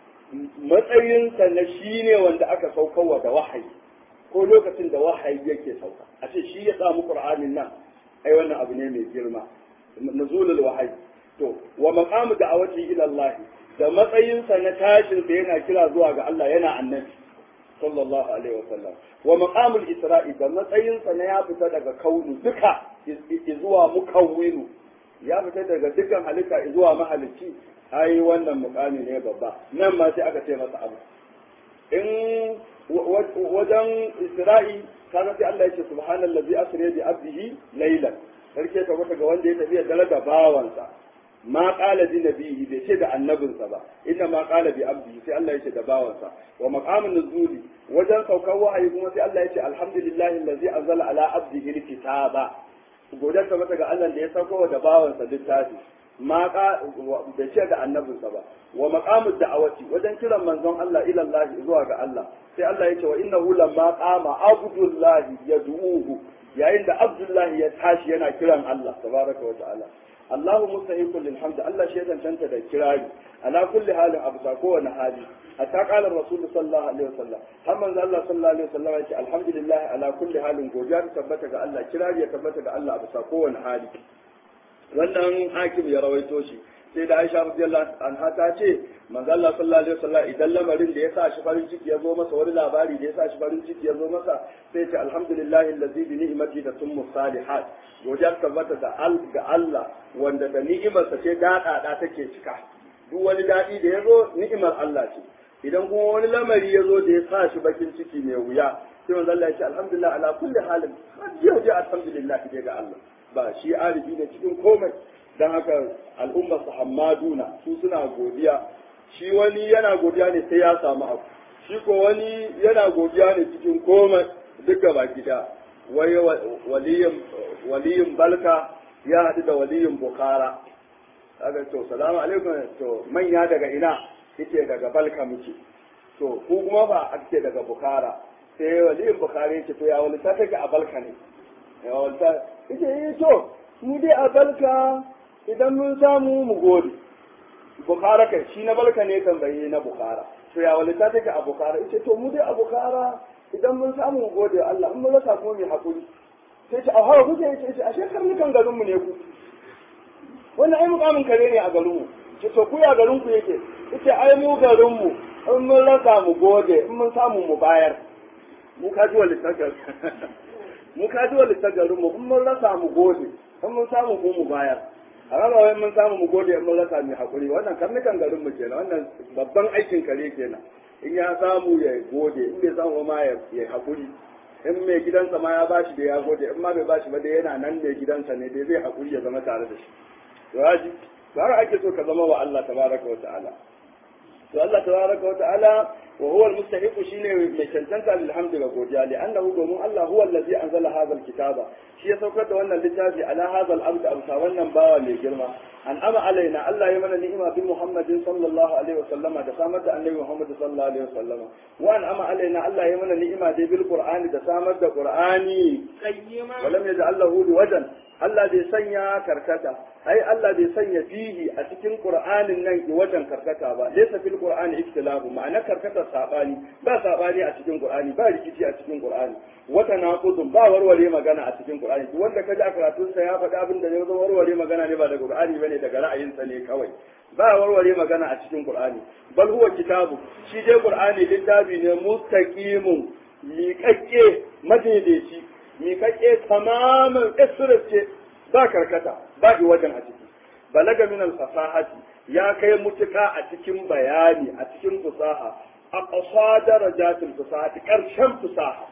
matsayinsa na shi ne wanda aka saukarwa da wahayi ko lokacin da wahayi yake sauka a ce shi ya samu qur'anin nan ai wannan abu ne mai girma nuzulul wahayi to wa maqamu da'awati ila Allah da matsayinsa na tashin sa yana kira zuwa ga Allah yana annabi sallallahu alaihi wa sallam wa maqamul isra'i da matsayinsa na ya fita daga kaunu duka zuwa mukawwinu ya fita daga dukkan halitta zuwa mahalicci ai wannan mukami ne babba nan ma sai aka ce masa abu in wajen isra'i kaga sai Allah ya ce subhanallazi asra bi abdihi laylan sarki ta wata ga wanda ya tafi da da bawansa ma qala bi nabihi bai ce da annabinsa ba inna ma qala bi abdihi sai Allah ya ce da bawansa wa maqamun nuzuli wajen saukar wahayi kuma sai Allah ya ce alhamdulillahi allazi anzala ala abdihi alkitaba godar ta mata ga Allah da ya sauko da bawansa littafi ma da ce da annabinsa ba wa maqamud da'awati wajen kiran manzon Allah ila Allah zuwa ga Allah sai Allah ya ce wa innahu lamma qama abdullahi yad'uhu yayin da abdullahi ya tashi yana kiran Allah tabaraka wa ta'ala Allahu mustahiqul lil hamd Allah shi ya cancanta da kirari ala kulli halin abu sa kowane hali hatta qala rasul sallallahu alaihi wasallam har manzo Allah sallallahu alaihi wasallam ya ce alhamdulillah ala kulli halin godiya ta tabbata ga Allah kirari ya tabbata ga Allah abu sa kowane hali wannan hakim ya rawaito shi sai da Aisha radiyallahu anha ta ce manzo Allah sallallahu alaihi wasallam idan lamarin da ya sa shi farin ciki ya zo masa wani labari da ya sa shi farin ciki ya zo masa sai ce alhamdulillahi allazi bi ni'mati da tummu salihat godiya tabbata da ga Allah wanda da ni'imarsa ce dada da take cika duk wani dadi da ya zo ni'imar Allah ce idan kuma wani lamari ya zo da ya sa shi bakin ciki mai wuya sai manzo Allah ya ce alhamdulillah ala kulli halin har ji alhamdulillah dai ga Allah ba shi arifi ne cikin komai don haka al'ummar su hammaduna su suna godiya shi wani yana godiya ne sai ya samu abu shi ko wani yana godiya ne cikin komai duk gaba gida wai waliyin balka ya haɗu da waliyin bukara kaga to salamu alaikum to manya daga ina yake daga balka muke to ku kuma ba ake daga bukara sai waliyin bukara yake to ya wani ta take a balka ne ya wani ta yake yi to mu dai a balka idan mun samu mu gode bukara kai shi na balka ne kan bai na bukara to ya wani ta take a bukara yace to mu dai a bukara idan mun samu mu gode Allah in mun rasa kuma mu hakuri sai ce a hawa kuke yace ce ashe karnukan garin mu ne ku wannan ai mukamin kare ne a garin mu ce to ku ya garin ku yake yace ai mu garin mu in mun rasa mu gode in mun samu mu bayar mu ka ji wani tagar mu ka ji wani tagarin mu in mun rasa mu gode in mun samu ko mu bayar a raba wai mun samu mu gode in mun rasa mu hakuri wannan karnukan garin mu kenan wannan babban aikin kare kenan in ya samu ya gode in bai samu ma ya hakuri in mai gidansa ma ya bashi da ya gode in ma bai bashi ba dai yana nan mai gidansa ne dai zai hakuri ya zama tare da shi to haji har ake so ka zama wa Allah tabaraka wa ta'ala to Allah tabaraka wa ta'ala wa huwa al-mustahiq shine mai cancanta alhamdu ga godiya li annahu domin Allah huwa allazi anzala hadha al-kitaba shi ya saukar da wannan littafi ala hadha al-abd amsa wannan bawa mai girma an ama alaina Allah ya mana ni'ima bi Muhammadin sallallahu alaihi wa sallama da samar da annabi Muhammad sallallahu alaihi wa sallama wa an ama alaina Allah ya mana ni'ima dai bil Qur'ani da samar da Qur'ani قيما walam yaj'al lahu wajen Allah bai sanya karkata ai Allah bai sanya fihi a cikin Qur'anin nan wajen karkata ba laysa fil Qur'ani ikhtilafu ma'ana karkata sabani ba sabani a cikin Qur'ani ba rikici a cikin Qur'ani wata naqudun ba warware magana a cikin Qur'ani duk wanda kaji a karatun sa ya faɗi abin da ya zama warware magana ne ba daga Qur'ani bane daga ra'ayinsa ne kawai ba warware magana a cikin Qur'ani bal huwa kitabu shi dai Qur'ani littafi ne mustaqimun miƙaƙƙe madaidaici miƙaƙƙe tamamin ce ba karkata ba wajen a ciki balaga min al-fasahati ya kai mutuka a cikin bayani a cikin fusaha a ƙasa darajatul fusahati ƙarshen fusaha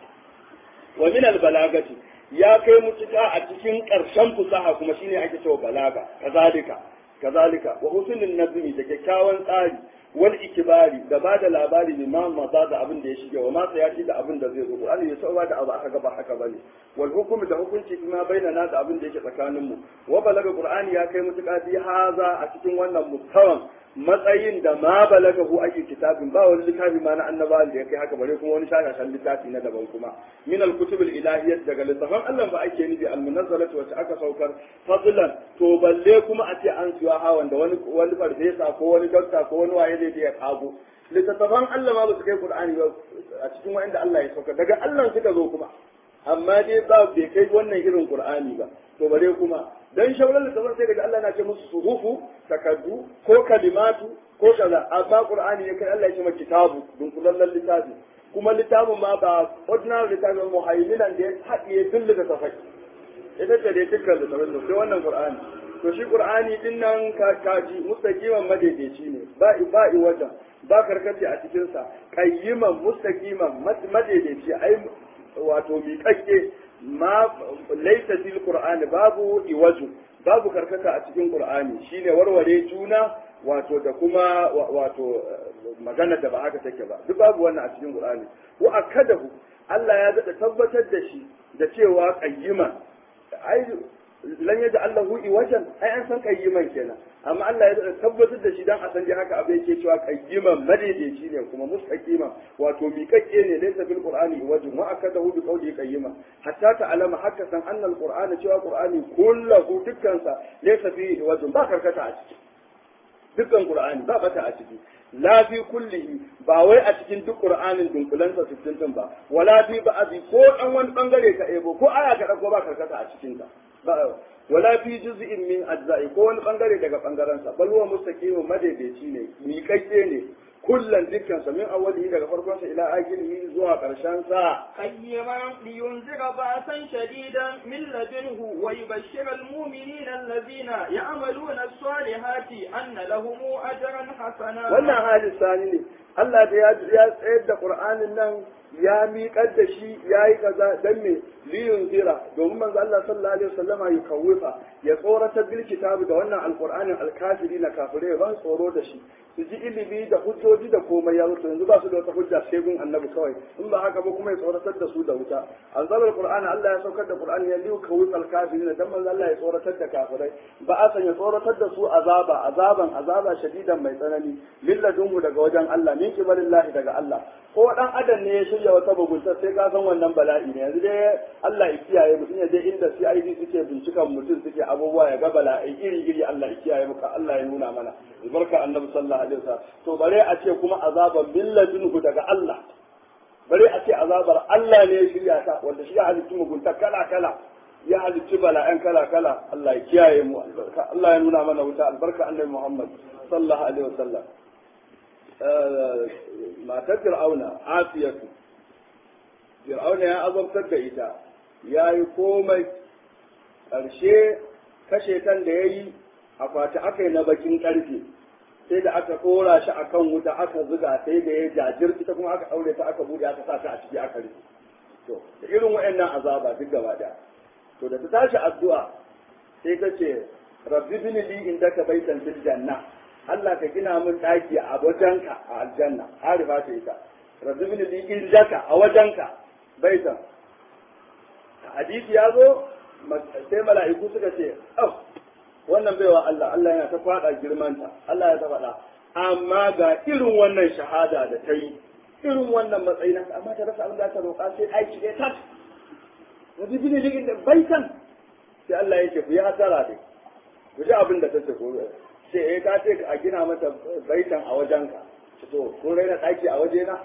wa min al-balagati ya kai mutuka a cikin ƙarshen fusaha kuma shine ake cewa balaga kazalika kazalika wa husnul nazmi da kyakkyawan tsari wal ikibari da ba da labari ne ma maza da abin da ya shige wa masa ya da abin da zai zo Qur'ani ya sauwa da abu aka gaba haka bane wal hukmu da hukunci kuma bainana da abin da yake tsakanin mu wa balaga Qur'ani ya kai mutuka bi haza a cikin wannan mustawan matsayin da ma balaga hu ake kitabin ba wani littafi ma na annabawa da ya kai haka bare kuma wani shashashan littafi na daban kuma min al kutub al ilahiyyah daga littafan Allah ba ake nufi al munazzalatu wacce aka saukar fadlan to balle kuma a ce an siya hawan da wani wani farfesa ko wani dokta ko wani waye zai je ya kago littattafan Allah ma ba su kai Qur'ani ba a cikin wa'anda Allah ya saukar daga Allah suka zo kuma amma dai ba bai kai wannan irin Qur'ani ba to bare kuma dan shauran littafin sai daga Allah na ce musu suhufu takaddu ko kalimatu ko kaza amma Qur'ani ya kai Allah ya ce ma kitabu dunkulallen littafi kuma littafin ma ba ordinary littafin muhaiminan da ya haɗiye duk littafai ita ce dai dukkan littafin da sai wannan Qur'ani to shi Qur'ani din nan kaji mustaqiman madaidaici ne ba ba wajen ba karkace a cikin sa qayyiman mustaqiman madaidaici ai wato miƙaƙƙe ma laisa fil qur'ani babu iwaju babu karkata a cikin qur'ani shine warware juna wato da kuma wato magana da ba haka take ba duk babu wannan a cikin qur'ani wa akadahu Allah ya daɗa tabbatar da shi da cewa qayyima ai lan yaji Allahu iwajan ai an san qayyiman kenan amma Allah ya daɗa tabbatar da shi dan a san dai haka abu yake cewa qayyiman madaidaici ne kuma mustaqiman wato miƙaƙƙe ne laysa bil qur'ani iwajun wa akadahu bi qawli qayyima hatta ta'lama hatta san anna al qur'ana cewa qur'ani kullahu dukkansa laysa fi iwajun ba karkata a ciki dukkan qur'ani ba bata a ciki la fi kullihi ba wai a cikin duk qur'anin dunkulansa sittin din ba wala fi ba'di ko dan wani bangare ka ebo ko aya ka dauko ba karkata a cikin ta wala fi juz'in min ajza'i ko wani bangare daga bangaren sa bal huwa mustaqimun madaidaici ne miƙaƙƙe ne kullan dukkan sa min awwalihi daga farkon sa ila akhirihi zuwa karshen sa قيما لينذر بأسا شديدا من لدنه ويبشر المؤمنين الذين يعملون الصالحات أن لهم أجرا حسنا wannan halin sani ne Allah da ya ya tsayar da Qur'anin nan ya miƙar da shi ya yi kaza dan me liyun zira domin manzo Allah sallallahu alaihi wasallama ya kawufa ya tsoratar bil kitabi da wannan alqur'anin alkafiri na kafirai ban tsoro da shi su ji ilimi da hujjoji da komai ya mutu yanzu ba su da wata hujja sai gun annabi kawai in ba haka ba kuma ya tsoratar da su da wuta anzalar qur'ani Allah ya saukar da qur'ani ya liyu kawufa alkafirin dan manzo Allah ya tsoratar da kafirai ba a san ya tsoratar da su azaba azaban azaba shadidan mai tsanani lilladunmu daga wajen Allah min kibarillahi daga Allah ko dan adam ne ya shirya wata bugunta sai ka san wannan bala'i ne yanzu dai Allah ya kiyaye mutum ya je inda CID suke bincikan mutum suke abubuwa ya ga bala'i iri iri Allah ya kiyaye muka Allah ya nuna mana barka annabi sallallahu alaihi wasallam to bare a ce kuma azaban milladunhu daga Allah bare a ce azabar Allah ne ya shirya ta wanda shi ya halitta mugunta kala kala ya halicci bala'an kala kala Allah ya kiyaye mu albarka Allah ya nuna mana wuta albarka annabi Muhammad sallallahu alaihi wasallam matar fir'auna afiyatu fir'auna ya azabtar da ita ya yi komai ƙarshe kashe kan da ya yi akwati aka yi na bakin ƙarfe sai da aka ɗora shi a kan wuta aka zuga sai da ya jajir ita kuma aka ɗaure ta aka buɗe aka sa ta a ciki aka rufe to da irin waɗannan azaba duk gaba ɗaya to da ta tashi addu'a sai ta ce rabbi bin li indaka baitan fil janna Allah ka gina min daki a wajenka a aljanna arifa ce ita rabbi bin li indaka a wajenka baitan hadisi ya zo sai mala'iku suka ce oh wannan baiwa Allah Allah yana ta fada girmanta Allah ya ta faɗa amma ga irin wannan shahada da ta yi irin wannan matsayi na amma ta rasa abin da ta roƙa sai aiki ɗaya tas rabbi bin li indaka baitan sai Allah yake ku yi hasara dai ku ji abin da ta ce ko sai eh ka ce a gina mata baitan a wajenka to ko raina daki a wajena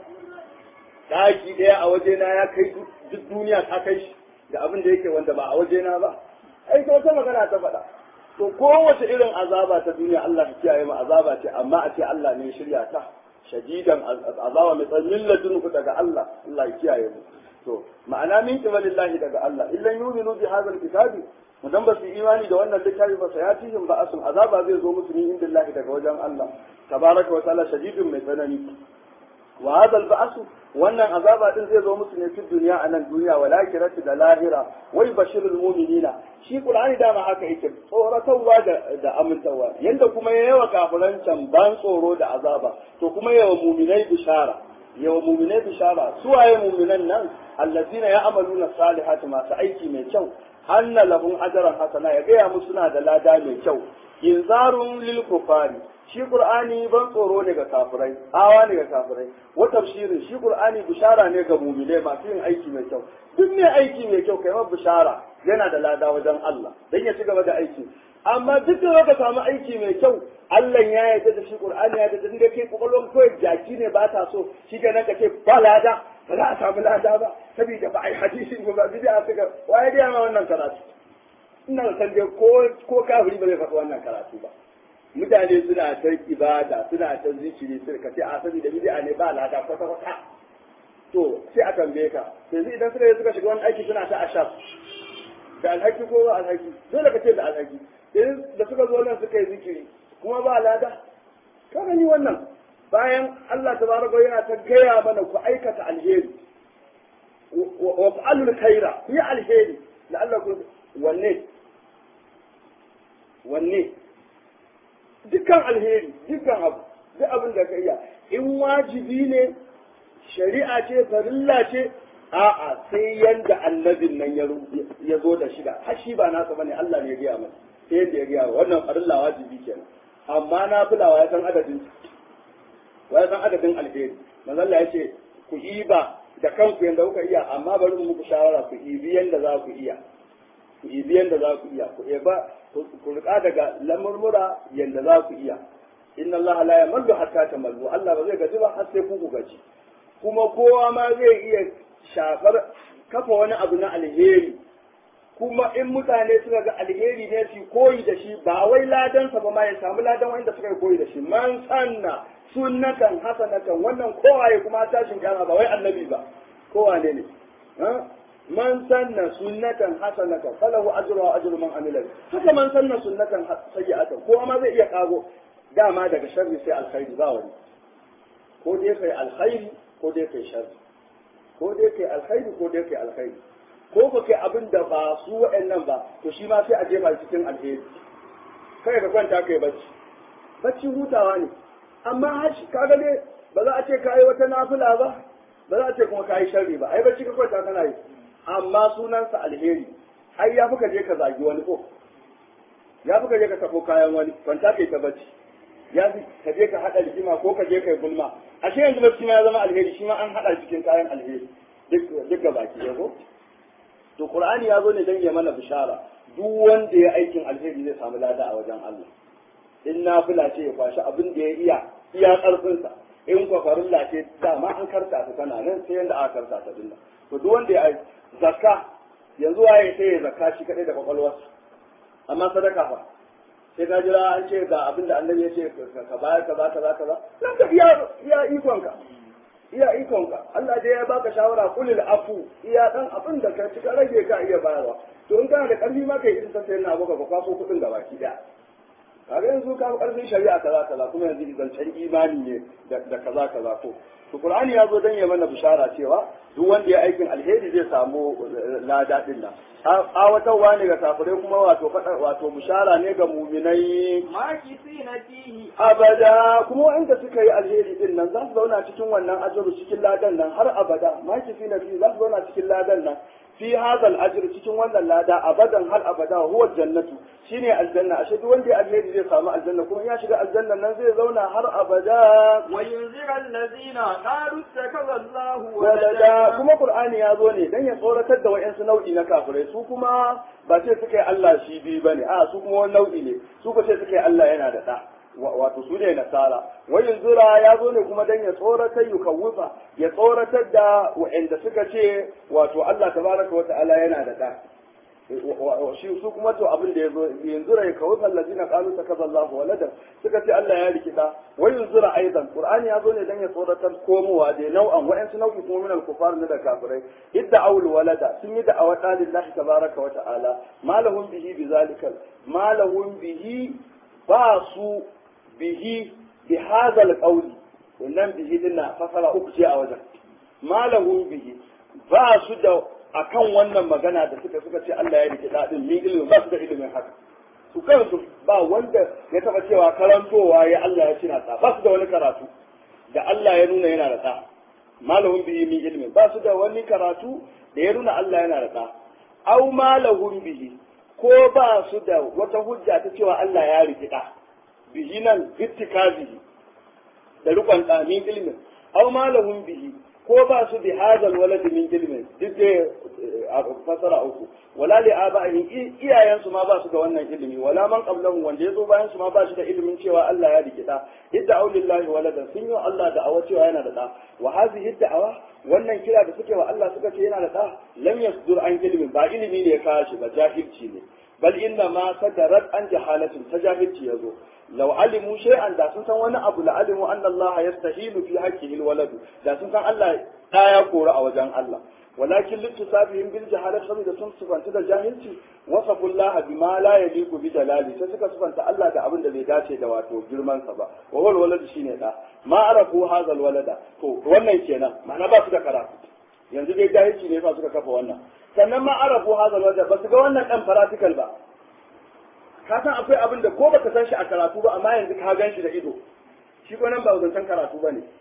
daki daya a wajena ya kai duk duniya ta kai shi da abin da yake wanda ba a wajena ba ai ko ta magana ta faɗa to kowace irin azaba ta duniya Allah ya kiyaye mu azaba ce amma a ce Allah ne shirya ta shadidan azaba mai tsanin ladun ku daga Allah Allah ya kiyaye mu to ma'ana min qibalillahi daga Allah illan yuminu bi hadha alkitabi mudan ba su imani da wannan littafi ba sayatihim ba asun azaba zai zo musu min indillahi daga wajen Allah tabaraka wa ta'ala shadidun mai tsanani wa hadha al wannan azaba din zai zo musu ne cikin duniya a nan duniya wa lakirati da lahira wai bashirul mu'minina shi qur'ani dama haka yake tsoratarwa da da amintarwa yanda kuma ya yawa kafiran can ban tsoro da azaba to kuma yawa mu'minai bishara yawa mu'minai bishara suwaye mu'minan nan allazina ya'maluna salihati masu aiki mai kyau anna lahum ajran hasana ya gaya musu suna da lada mai kyau inzarun lil kufari shi qur'ani ban tsoro ne ga kafirai awa ne ga kafirai wa tafsirin shi qur'ani bishara ne ga mu'minai masu yin aiki mai kyau duk mai aiki mai kyau kai ma bishara yana da lada wajen Allah dan ya ci gaba da aiki amma duk da ka samu aiki mai kyau Allah ya yarda da shi qur'ani ya yarda da kai kokolon kawai jaki ne ba ta so shi kenan ka ce ba lada ba za a samu lada ba saboda ba a yi hadisin ba bid'a suka waye da ma wannan karatu ina san dai ko ko kafiri ba zai faɗi wannan karatu ba mutane suna ta ibada suna ta zikiri sai ka ce a saboda bid'a ne ba lada kwata kwata to sai a tambaye ka yanzu idan suka yi suka shiga wani aiki suna ta ashab da alhaki ko ba alhaki dole ka ce da alhaki da suka zo nan suka yi zikiri kuma ba lada ka gani wannan bayan Allah tabaraka yana ta gaya mana ku aikata alheri wa fa'alul khaira ku yi alheri la Allah ku wanne wanne dukkan alheri dukkan abu duk abin da ka iya in wajibi ne shari'a ce farilla ce a'a sai yanda annabin nan ya zo da shida har shi ba nasa bane Allah ne ya gaya mana sai yanda ya gaya wannan farilla wajibi kenan amma na fulawa ya san adadin wa san adadin alheri manzo Allah ya ce ku iba da kanku yanda kuka iya amma bari mu muku shawara ku ibi yanda za ku iya ku ibi yanda za ku iya ku eba ku rika daga lamurmura yanda za ku iya inna Allah la yamallu hatta tamallu Allah ba zai gaji ba har sai ku ku gaji kuma kowa ma zai iya shafar kafa wani abu na alheri kuma in mutane suka ga alheri ne su koyi da shi ba wai ladansa ba ma ya samu ladan wanda suka yi koyi da shi man sanna sunnatan hasanatan wannan kowaye kuma tashin kiyama ba wai annabi ba kowa ne ne man sanna sunnatan hasanatan falahu ajru wa ajru man amila haka man sanna sunnatan sayyi'atan kowa ma zai iya kago dama daga sharri sai alkhairi ba wani ko dai kai alkhairi ko dai kai sharri ko dai kai alkhairi ko dai kai alkhairi ko ba kai abin da ba su waɗannan ba to shi ma sai a jefa cikin alheri kai ka kwanta kai bacci bacci hutawa ne amma har kaga ne ba za a ce ka yi wata nafila ba ba za a ce kuma ka yi sharri ba ai bacci ka kwanta kana yi amma sunansa alheri ai ya fi ka je ka zagi wani ko ya fi ka je ka tafo kayan wani kwanta kai ta bacci ya fi ka je ka haɗa rigima ko ka je ka yi gulma ashe yanzu bacci ma ya zama alheri shi ma an haɗa cikin kayan alheri duk ga baki ya ko to qur'ani ya zo ne dan ya mana bishara duk wanda ya aikin alheri zai samu lada a wajen Allah in nafila ce ya kwashi abin da ya iya iya karfin sa in kwa farilla ce dama an karta ta tana nan sai yanda aka karta ta dinnan to duk wanda ya zakka yanzu waye sai ya zakka shi kadai da kwakwalwarsa amma sadaka fa sai ka jira an ce ga abin da annabi ya ce ka bayar kaza kaza kaza nan ka iya iya ikonka iya ikonka Allah dai ya baka shawara kulil afu iya dan abin da ka cika rage ka iya bayarwa to in kana da karfi ma kai irin sai na baka ka kwaso kudin da baki daya kaga yanzu ka karfin shari'a kaza kaza kuma yanzu zancen imani ne da kaza kaza ko to qur'ani ya zo dan ya mana bishara cewa duk wanda ya aikin alheri zai samu lada din nan awatarwa ne ga kafirai kuma wato wato bishara ne ga muminai makisina fihi abada kuma wanda suka yi alheri din nan za su zauna cikin wannan ajaru cikin ladan nan har abada makisina fihi za su zauna cikin ladan nan fi hadal ajr cikin wannan lada abadan har abada huwa jannatu shine aljanna ashe duk wanda ya alheri zai samu aljanna kuma ya shiga aljanna nan zai zauna har abada wa yunzira allazina qalu ittakaza Allahu walada kuma qur'ani ya zo ne dan ya tsoratar da wayansu nau'i na kafirai su kuma ba ce suka yi Allah shi bi bane a su kuma wani nau'i ne su ko ce suka yi Allah yana da da wato su ne nasara wayin zura ya zo ne kuma dan ya tsoratar yukawufa ya tsoratar da wa'anda suka ce wato Allah tabaraka wa ta'ala yana da da shi su kuma to abin da ya zo yanzu rai kawufa allazina qalu takaza Allah walada suka ce Allah ya rikida wayin zura aidan qur'ani ya zo ne dan ya tsoratar komowa da nau'an wa'ansu nau'i kuma min al-kufar da kafirai idda awul walada sun yi da awata lillahi tabaraka wa ta'ala malahum bihi bizalika malahum bihi ba su bihi bi hadal qawli wannan bihi din na fasara uku ce a wajen malahum bihi ba su da akan wannan magana da suka suka ce Allah ya rike dadin min ilimin ba su da ilimin haka su kansu ba wanda ya taba cewa karantowa ya Allah ya cina ta ba su da wani karatu da Allah ya nuna yana da ta malahum bihi min ilimin ba su da wani karatu da ya nuna Allah yana da ta au malahum bihi ko ba su da wata hujja ta cewa Allah ya rike da bihi nan bittikazihi da rikon min ilmin aw ma lahum bihi ko ba su bi hadal walad min ilmin duk da fasara uku wala li aba'ihim iyayen su ma ba su da wannan ilimi wala man qablahum wanda yazo bayan su ma ba shi da ilimin cewa Allah ya rikida idda aulillahi waladan sun yi Allah da awa cewa yana da da wa hadhihi da'awa wannan kira da suke wa Allah suka ce yana da da lam yasdur an ilimin ba ilimi ne ya kawo shi ba jahilci ne bal inna ma sadarat an jahalatin ta jahilci yazo law alimu shay'an da sun san wani abu la alimu anna Allah yastahilu fi haqqihi alwalad da sun san Allah da ya kora a wajen Allah walakin littisafihim bil jahalat saboda sun sufanta da jahilci wasafu Allah bima la yaliqu bi jalali sai suka sufanta Allah da abin da bai dace da wato girman sa ba wa wal walad shine da ma arafu hadha walada to wannan kenan ma'ana ba su da karatu yanzu dai jahilci ne fa suka kafa wannan sannan ma arafu hadha walada ba su ga wannan dan practical ba ka san akwai abin da ko baka san shi a karatu ba amma yanzu ka gan shi da ido shi ko nan ba zancen karatu ba ne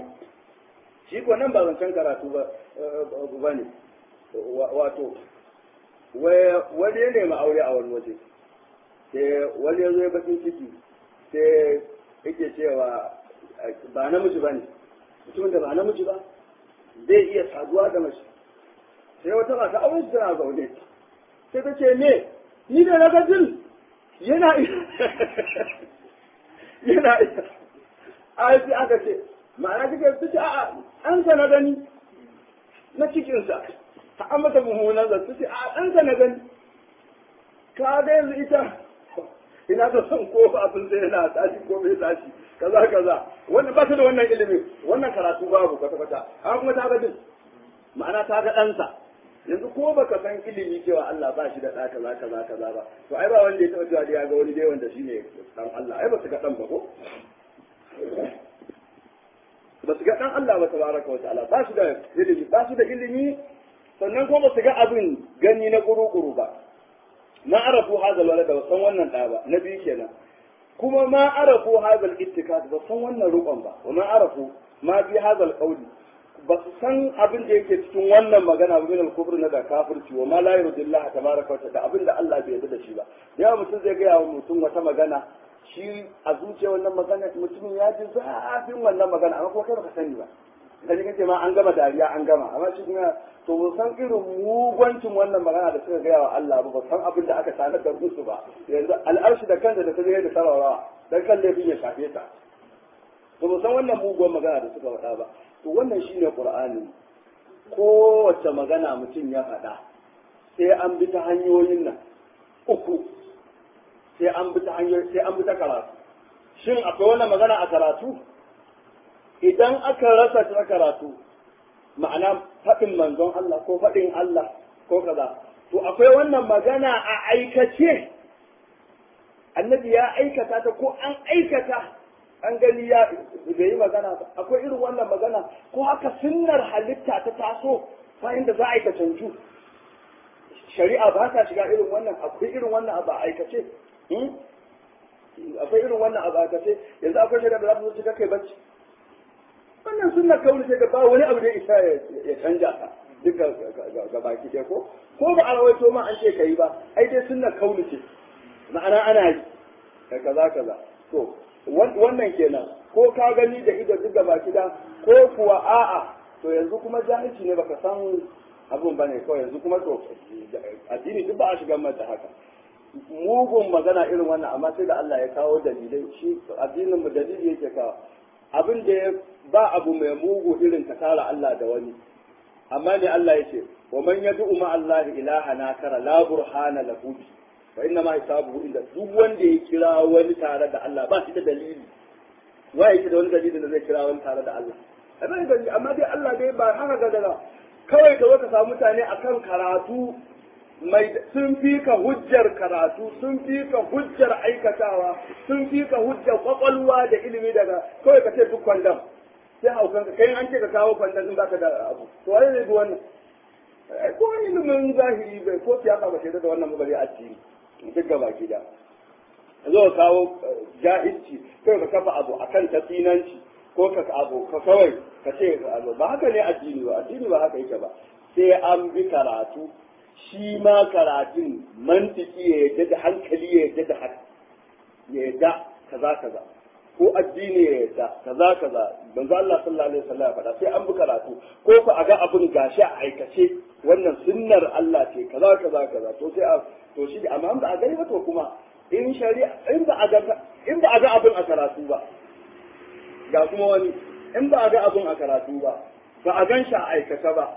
shi ko nan ba zancen karatu ba ne wato wani ya nemi aure a wani waje sai wani ya zo ya bakin ciki sai yake cewa ba namiji ba ne mutumin da ba namiji ba zai iya saduwa da mace sai wata mata aure su tana zaune sai ta ce me ni da na gajin yana yana a sai aka ce ma'ana kika su ce a'a an sa na gani na cikinsa ta an mata mummunan zan su ce a an sa na gani ka ga yanzu ita ina ta son ko abin sai yana tashi ko bai tashi kaza kaza wannan ba ta da wannan ilimin wannan karatu babu kwata kwata an kuma ta ga din ma'ana ta ga ɗansa yanzu ko baka san ilimi cewa Allah ba shi da ɗa kaza kaza kaza ba to ai ba wanda ya taɓa cewa da ya ga wani dai wanda shine dan Allah ai ba su ga ɗan ba ko ba su ga ɗan Allah ba tabaraka wa ta'ala ba su da ilimi ba su da ilimi sannan kuma ba su ga abin gani na kuru-kuru ba na arafu hazal wala da san wannan ɗa ba na biyu kenan kuma ma arafu hazal ittikas ba san wannan rukon ba wa ma arafu ma bi hazal qawli ba su san abin da yake cikin wannan magana ba min al-kufr na da kafirci wa ma la yurdillah tabaraka wa ta'ala abin da Allah bai yarda da shi ba yawa mutum zai ga yawa mutum wata magana shi a zuciya wannan magana mutumin ya ji zafin wannan magana amma kuma kai baka sani ba da ni kace ma an gama dariya an gama amma shi kuma to mun san irin mugancin wannan magana da suka gaya wa Allah ba san abin da aka sanar da musu ba yanzu al'arshi da kanta da ta da sarawa dan kan laifin ya shafe ta to mun san wannan muguwar magana da suka faɗa ba to wannan shine qur'ani kowace magana mutum ya faɗa sai an bi ta hanyoyin nan uku sai an bi ta hanyoyi sai an bi ta karatu shin akwai wannan magana a karatu idan aka rasa ta karatu ma'ana faɗin manzon Allah ko faɗin Allah ko kaza to akwai wannan magana a aikace annabi ya aikata ta ko an aikata an gani ya bai yi magana ba akwai irin wannan magana ko haka sunnar halitta ta taso bayan da za a yi ta canju shari'a ba ta shiga irin wannan akwai irin wannan abu a aikace akwai irin wannan abu a aikace yanzu akwai shari'a da za ta zo shiga kai bacci wannan sunnar kauli sai ga ba wani abu da isa ya canja ta duka ga baki ɗaya ko ko ba a rawaito ma an ce ka yi ba ai dai sunnar kauli ce ma'ana ana yi kaza kaza to wannan kenan ko ka gani da ido duk gaba gida ko kuwa a'a to yanzu kuma jahilci ne baka san abun bane kawai yanzu kuma to addini duk ba a shigar mata haka mugun magana irin wannan amma sai da Allah ya kawo dalilai shi addinin mu dalili yake kawo abin da ya ba abu mai mugu irin ka tara Allah da wani amma ne Allah yake wa man yad'u ma Allah ilaha nakara la burhana lahu fa inna ma hisabuhu inda duk wanda ya kira wani tare da Allah ba shi da dalili wa yake da wani dalili da zai kira wani tare da Allah amma dalili amma dai Allah dai ba haka ga daga kawai ka zo ka samu mutane akan karatu mai sun fi ka hujjar karatu sun fi ka hujjar aikatawa sun fi ka hujjar kwakwalwa da ilimi daga kawai ka ce duk kwandam sai haukan ka kai an ce ka kawo kwandam in baka da abu to wai zai bi wannan ko ilimin zahiri bai ko siyasa ba shaida da wannan mabari addini duk gaba gida zo kawo jahilci kai ka kafa abu akan tafinanci ko ka abu ka kawai ka ce ba haka ne addini ba addini ba haka yake ba sai an bi karatu shi ma karatun mantiki ya yadda da hankali ya yadda da haka ya yadda kaza kaza ko addini ya yadda kaza kaza manzo Allah sallallahu alaihi wasallam ya faɗa sai an bi karatu ko fa a ga abin gashi a aikace wannan sunnar Allah ce kaza kaza kaza to sai a to shi amma ba a gani ba to kuma in shari'a in ba a ga in ba a ga abin a karatu ba ga kuma wani in ba a ga abin a karatu ba ba a gan shi a aikata ba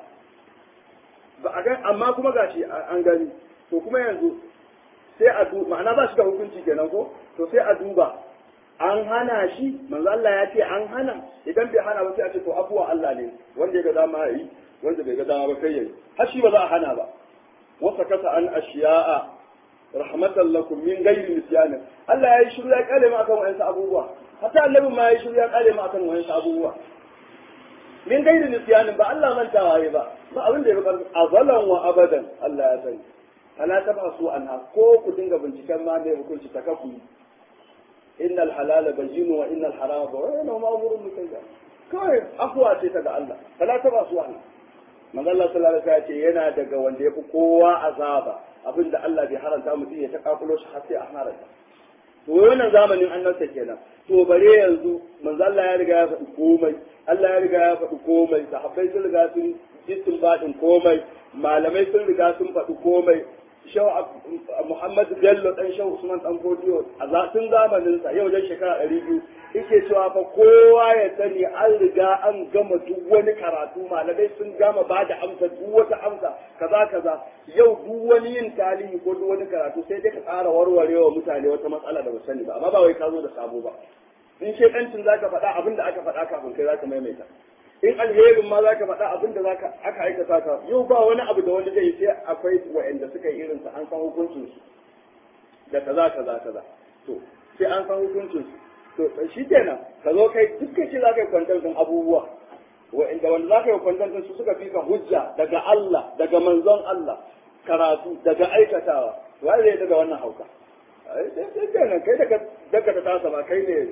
ba a gan amma kuma gashi an gani to kuma yanzu sai a duba ma'ana ba shi da hukunci kenan ko to sai a duba an hana shi manzo Allah ya ce an hana idan bai hana ba sai a ce to afuwa Allah ne wanda ya ga dama yi wanda bai ga dama ba kai yayi har shi ba za a hana ba wasa kasa an ashiya'a rahmatan lakum min ghairi nisyan Allah ya yi shiru ya kale mu akan wayansu abubuwa hatta annabi ma ya yi shiru ya kale mu akan wayansu abubuwa min ghairi nisyan ba Allah mantawa yayi ba ba abin da ya fi azalan wa abadan Allah ya sani ala tabasu anha ko ku dinga binciken ma ne hukunci ta kafu innal halala bayyinu wa innal harama bayyinu ma umurun mutayya kawai afwa ce ta ga Allah fala tabasu anha manzo Allah sallallahu alaihi wasallam ya ce yana daga wanda yafi kowa azaba abinda Allah bai haranta mutum ya ta kakulo shi har sai a haranta to wannan zamanin annabta kenan to bare yanzu manzo Allah ya riga ya faɗi komai Allah ya riga ya faɗi komai sahabbai sun riga sun jisin baɗin komai malamai sun riga sun faɗi komai shau Muhammad Bello dan shau Usman dan Fodiyo a zatin zamanin sa yau dan shekara ɗari biyu yake cewa fa kowa ya sani an riga an gama duk wani karatu malamai sun gama ba da amsa duk wata amsa kaza kaza yau duk wani yin talihi ko duk wani karatu sai dai ka tsara warwarewa mutane wata matsala da ba sani ba amma ba wai ka zo da sabo ba in shekancin zaka faɗa abin da aka faɗa kafin kai zaka maimaita in alherin ma zaka faɗa abin da zaka aka aikata ka yau ba wani abu da wani zai sai akwai wa'anda suka yi irinsa an san hukuncin su da kaza kaza kaza to sai an san hukuncin su to shi kenan ka zo kai dukkan shi zaka yi kwantar din abubuwa wa'anda wanda zaka yi kwantar din su suka fi ka hujja daga Allah daga manzon Allah karatu daga aikatawa wai zai daga wannan hauka sai kenan kai daga daga ta tasa ba kai ne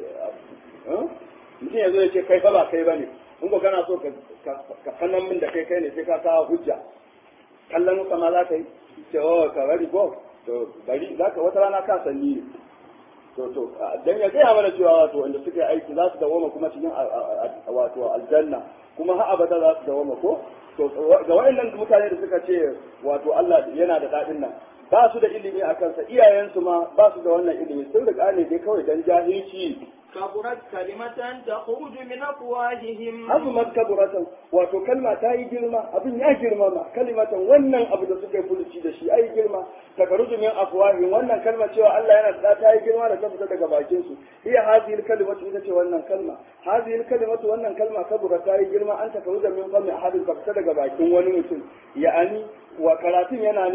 mutum ya zo ya ce kai fa ba kai ba ne in ko kana so ka fannan min da kai kai ne sai ka kawo hujja kallon sama za ka yi ce oh ka bari ko to bari za ka wata rana ka sanni to to dan ya gaya mana cewa wato wanda suka yi aiki za su dawoma kuma cikin wato aljanna kuma har abada za su dawoma ko to ga waɗannan mutane da suka ce wato Allah yana da daɗin nan ba su da ilimi a kansa iyayensu ma ba su da wannan ilimi sun riga ne dai kawai dan jahilci كبرت كلمة تخرج من أفواههم azumat kaburatan wato kalma ta yi girma abin ya girma ma kalimatan wannan abu da suka yi furuci da shi ai girma takaruju min afwahin wannan kalma cewa Allah yana da ta yi girma da ta fita daga bakin su iya hazihil kalimatu ita ce wannan kalma hazihil kalimatu wannan kalma kabura ta yi girma an takaruja min fami ahadin ka fita daga bakin wani mutum ya'ani wa karatun yana nufi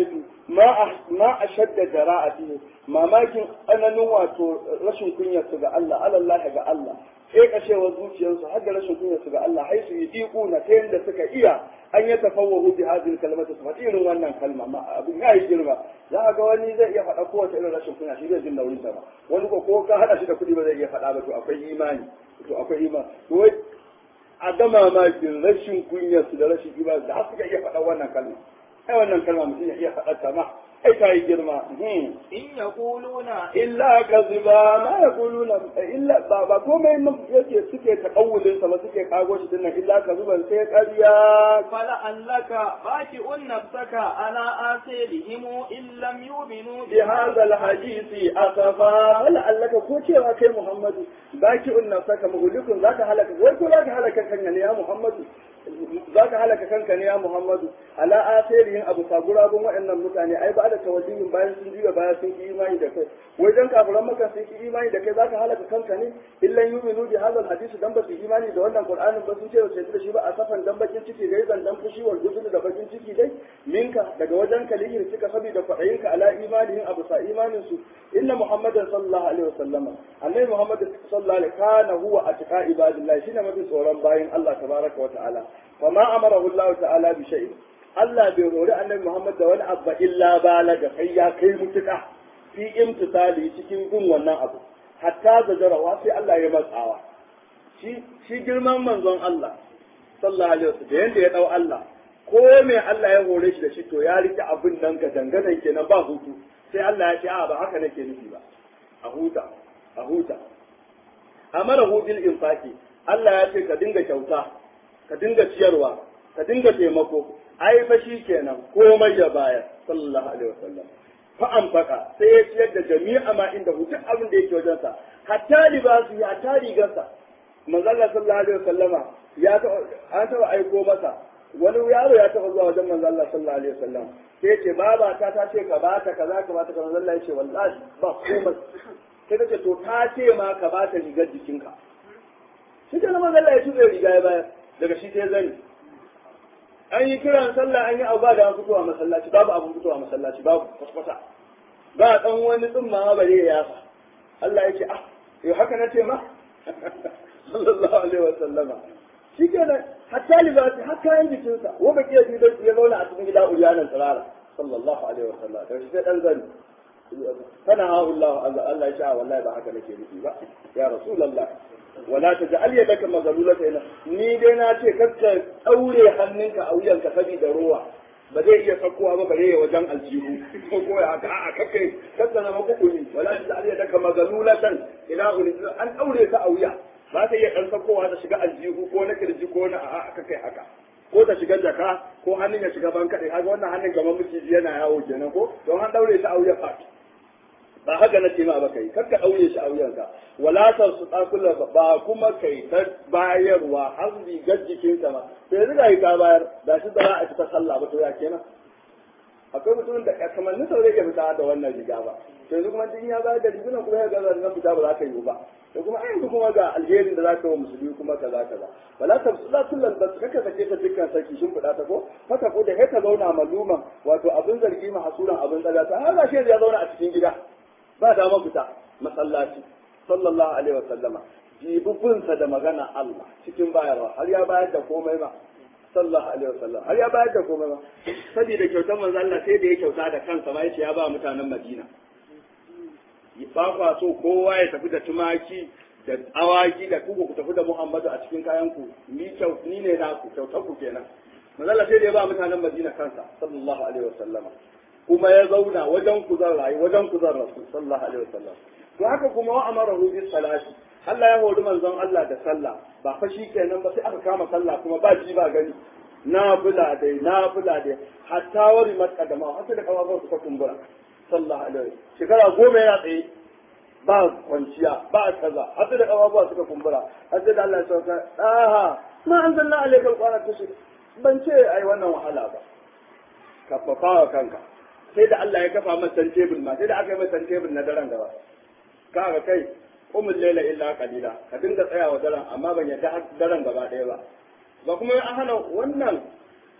ma a shadda jara'ati mamakin tsananin wato rashin kunyar su ga Allah Allah ga Allah sai kashewar zuciyarsu har da rashin kunyar su ga Allah hai su yi na ta yadda suka iya an ya tafawwahu bi hadhihi kalmati su faɗi irin wannan kalma ma abin ya yi girma za ga wani zai iya faɗa kowace irin rashin kunya shi zai jin nauyin sa ba wani ko ko ka hada shi da kuɗi ba zai iya faɗa ba to akwai imani to akwai imani to wai a ga mamakin rashin kunyar su da rashin imani da har suka iya faɗa wannan kalma ai wannan kalma mutum ya iya faɗa ta ma ai ta yi girma in yaquluna illa kaziba ma yaquluna illa ba ba komai yake suke takawulin sa ba suke kago shi dinnan illa kaziban sai ƙarya fala annaka baqi'un nafsaka ala asilihim in lam yu'minu bi hadha alhadisi asafa wala allaka ko cewa kai muhammadu baqi'un nafsaka muhlikun zaka halaka wai ko zaka halaka kanka ne ya muhammadu zaka halaka kanka ne ya muhammadu ala asirihin abu sagurabun waɗannan mutane ai ba da tawajjuhin bayan sun juya baya sun ki imani da kai wai dan kafiran maka sun ki imani da kai zaka halaka kanka ne illan yu'minu bi hadha alhadisi dan ba su imani da wannan qur'anin ba sun ce ba su da shi ba a safan dan bakin ciki dai zan dan fushi wal gudun da bakin ciki dai minka daga wajen kalihin suka saboda kwaɗayinka ala imanihin abu sa imanin su inna muhammadan sallallahu alaihi wasallam annabi muhammad sallallahu alaihi kana huwa atqa ibadillah shine mafi tsoron bayin Allah tabaraka wa ta'ala fama amarahu Allah ta'ala bi shay'in Allah bai hori annabi Muhammad da wani abu illa balaga sai ya kai mutuka fi imtisali cikin gun wannan abu hatta zajarawa sai Allah ya matsawa shi shi girman manzon Allah sallallahu alaihi wasallam da yanda ya dau Allah ko me Allah ya hore shi da shi to ya rike abin nan ga dangadan kenan ba hutu sai Allah ya ce a ba haka nake nufi ba a huta a huta amara hu bil infaqi Allah ya ce ka dinga kyauta ka dinga ciyarwa ka dinga taimako ai fa shi kenan komai ya bayar sallallahu alaihi wasallam fa amfaka sai ya ciyar da jami'a ma inda duk abin da yake wajensa hatta libasu ya ta rigarsa manzo Allah sallallahu alaihi wasallama ya ta an taba aiko masa wani yaro ya taba zuwa wajen manzo Allah sallallahu alaihi wasallam sai ce baba ta ta ce ka ba ta kaza ka ba ta kaza Allah ya ce wallahi ba komai sai ta ce to ta ce ma ka ba ta rigar jikinka shi ke na manzo Allah ya tuɓe riga ya bayar daga shi sai zani an yi kiran sallah an yi abu ba da an fitowa masallaci babu abun fitowa masallaci babu kwaskwata ba dan wani tsumma bare ya yafa Allah ya ce ah yau haka na ce ma sallallahu alaihi wa sallama shi kenan hatta libasi har kayan jikinsa wa baki ya fi ya zauna a cikin gida uriyanan tsirara sallallahu alaihi wa sallam da shi sai dan zani sana ha'ullahu Allah ya ce a wallahi ba haka nake nufi ba ya rasulullah wala ta ja'al yadaka maghlulata ila ni dai na ce kakka daure hannunka a wuyanka saboda ruwa ba zai iya sakkowa ba bare wajen aljihu ko ko ya haka a kakkai kakka na makukuni wala ta ja'al yadaka maghlulatan ila uli an daure ta a wuya ba ta iya dan sakkowa ta shiga aljihu ko na kirji ko na a kakkai haka ko ta shiga jaka ko hannun ya shiga bankaɗe kaga wannan hannun gaban miciji yana yawo kenan ko don an daure ta a wuya fat ba haka na ce ma ba kai kakka aure shi a wuyanka walatar su tsakula ba kuma kai ta bayarwa har rigar jikinka ma to yanzu ga ka bayar da shi da za a fita sallah ba to ya kenan akwai mutumin da kamannin sau zai fita da wannan riga ba to yanzu kuma in ya bayar da rigunan kuma ya ga zan fita ba za ka yi ba to kuma yanzu kuma ga alherin da za ka yi wa musulmi kuma kaza kaza wala ta su za kullum ba su kaka sake ta dukkan sarki shin fida ta ko haka ko da ta zauna maluman wato abin zargi ma hasuran abin tsaga ta har ga shi ya zauna a cikin gida ba da mafita masallaci sallallahu alaihi wa sallama jibubunsa da magana Allah cikin bayarwa har ya bayar da komai ba sallallahu alaihi wa sallam har ya bayar da komai ba saboda kyautar manzo Allah sai da ya kyauta da kansa ma yace ya ba mutanen Madina ba kwa so kowa ya tafi da tumaki da awaki da kuku ku tafi da Muhammadu a cikin kayan ku ni kyau ni ne na ku kyautar ku kenan manzo Allah sai da ya ba mutanen Madina kansa sallallahu alaihi wa sallama kuma ya zauna wajen ku zan rayu wajen ku zan rasu sallallahu alaihi wasallam to haka kuma wa amara hu bis salati Allah ya hori manzon Allah da sallah ba fa shi kenan ba sai aka kama sallah kuma ba ji ba gani na bula dai na bula dai hatta wari matka da ma hatta da kawo su kumbura sallallahu alaihi shekara goma yana tsaye ba kwanciya ba kaza hatta da kawo suka kumbura hatta da Allah ya sauka aha ma anzalna alaikal qur'ana tashi ban ce ai wannan wahala ba ka fafawa kanka sai da Allah ya kafa masa tebul ma sai da aka yi masa tebul na daren gaba ka ga kai umul laila illa qalila ka dinga tsayawa daren amma ban yadda daren gaba ɗaya ba ba kuma an hana wannan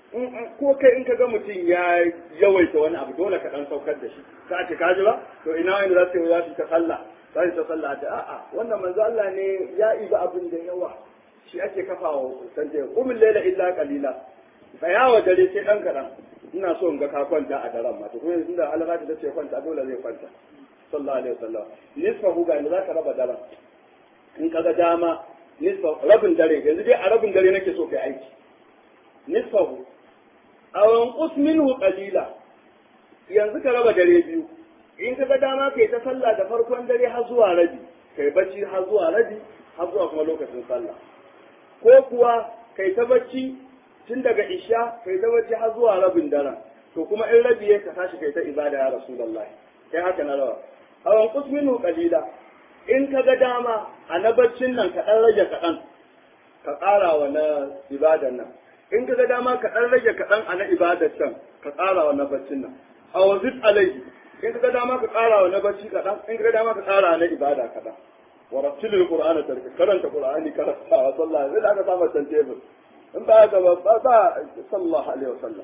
ko kai in ka ga mutum ya yawaita wani abu dole ka dan saukar da shi ka ce ka ji ba to ina wani za su yi za su ta sallah za su ta sallah da a'a wannan manzo Allah ne ya iba abin da yawa shi ake kafawa sanje qumil layla illa qalila tsaya wa dare sai dan kadan ina so in ga ka kwanta a daren ma to kuma yanzu da alaka da ce kwanta dole zai kwanta sallallahu alaihi wasallam nisfahu ga inda zaka raba daren in kaga dama nisfa rabin dare yanzu dai a rabin dare nake so kai aiki nisfahu awan usminhu qalila yanzu ka raba dare biyu in kaga dama kai ta sallah da farkon dare har zuwa rabi kai bacci har zuwa rabi har zuwa kuma lokacin sallah ko kuwa kai ta bacci tun daga isha kai ta bacci har zuwa rabin daren to kuma in rabi ya ka tashi kai ta ibada ya rasulullahi kai haka na rawa awan usminhu qalila in ka ga dama a na baccin nan ka ɗan rage kaɗan ka ƙara wa na ibadan nan in ka ga dama ka ɗan rage kaɗan a na ibadar can ka ƙara wa na baccin nan a wazit alaihi in ka ga dama ka ƙara wa na bacci kaɗan in ka ga dama ka ƙara na ibada kaɗan wa rattilil qur'ana tarka karanta qur'ani karanta wa sallah zai da aka samu can tebur in ba ga ba ba sallallahu alaihi wasallam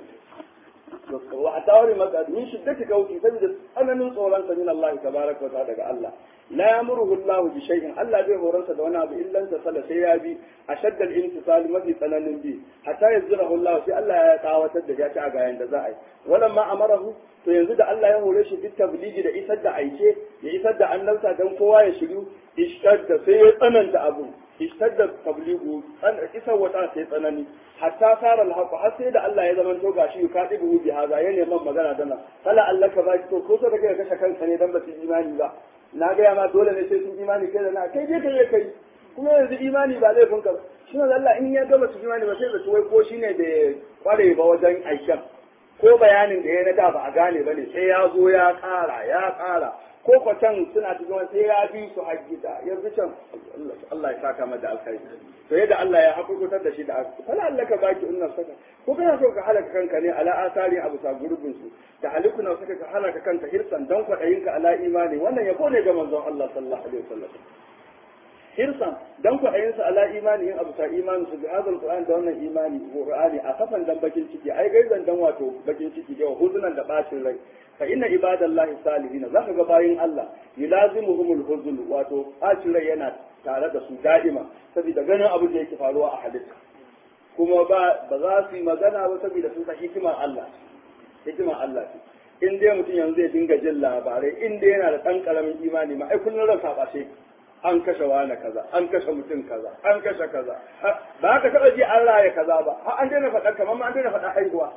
wa tawari maka min shiddati kauki saboda tsananin tsoron sa min Allah tabaraka wa ta'ala daga Allah la yamuruhu Allah bi shay'in Allah bai horonsa da wani abu illan ta sala sai ya bi ashadda al-imtisal mafi tsananin bi hatta yazrahu Allah sai Allah ya tawatar da ya ci a gayan da za a yi wannan ma amarahu to yanzu da Allah ya hore shi bit tabligi da isar da aike ya isar da annabta dan kowa ya shiru ishtadda sai ya tsananta abu ishtadda tabligu an isar wata sai tsanani hatta sara al har sai da Allah ya zama to gashi yukadibu bi haza ya neman magana dana kala Allah ka baki to ko so da kai kashe kanka ne dan ba su imani ba na gaya ma dole ne sai sun imani kai da na kai je kai kai kuma yanzu imani ba laifin ka shi ne Allah in ya gama su imani ba sai da wai ko shine da kware ba wajen aikin ko bayanin da ya na da ba a gane ba ne sai ya zo ya kara ya kara ko kwatan suna cikin wani sai ya bi su hajjita yanzu can Allah ya saka mata alkhairi to yadda Allah ya hakurkutar da shi da aka fala Allah ka baki unnan saka ko kana so ka halaka kanka ne ala asari abu sa gurbin su da halikuna saka ka halaka kanka hirsan dan kwadayin ka ala imani wannan yabo ne ga manzon Allah sallallahu alaihi wasallam hirsan dan kwadayin sa ala imani in abu sa imani su bi hadal qur'an da wannan imani qur'ani a kafan dan bakin ciki ai gaizan dan wato bakin ciki da huzunan da bacin rai fa inna ibadallahi salihin zaka ga bayin Allah yulazimuhumul huzn wato bacin rai yana tare da su da'ima saboda ganin abin da yake faruwa a halitta kuma ba ba za su yi magana ba saboda sun san hikimar Allah hikimar Allah ce in dai mutum yanzu zai dinga jin labarai in dai yana da ɗan ƙaramin imani ma ai kullum ran saba sai an kashe wani kaza an kashe mutum kaza an kashe kaza ba ka taɓa ji an raya kaza ba har an daina faɗa kamar ma an daina faɗa haihuwa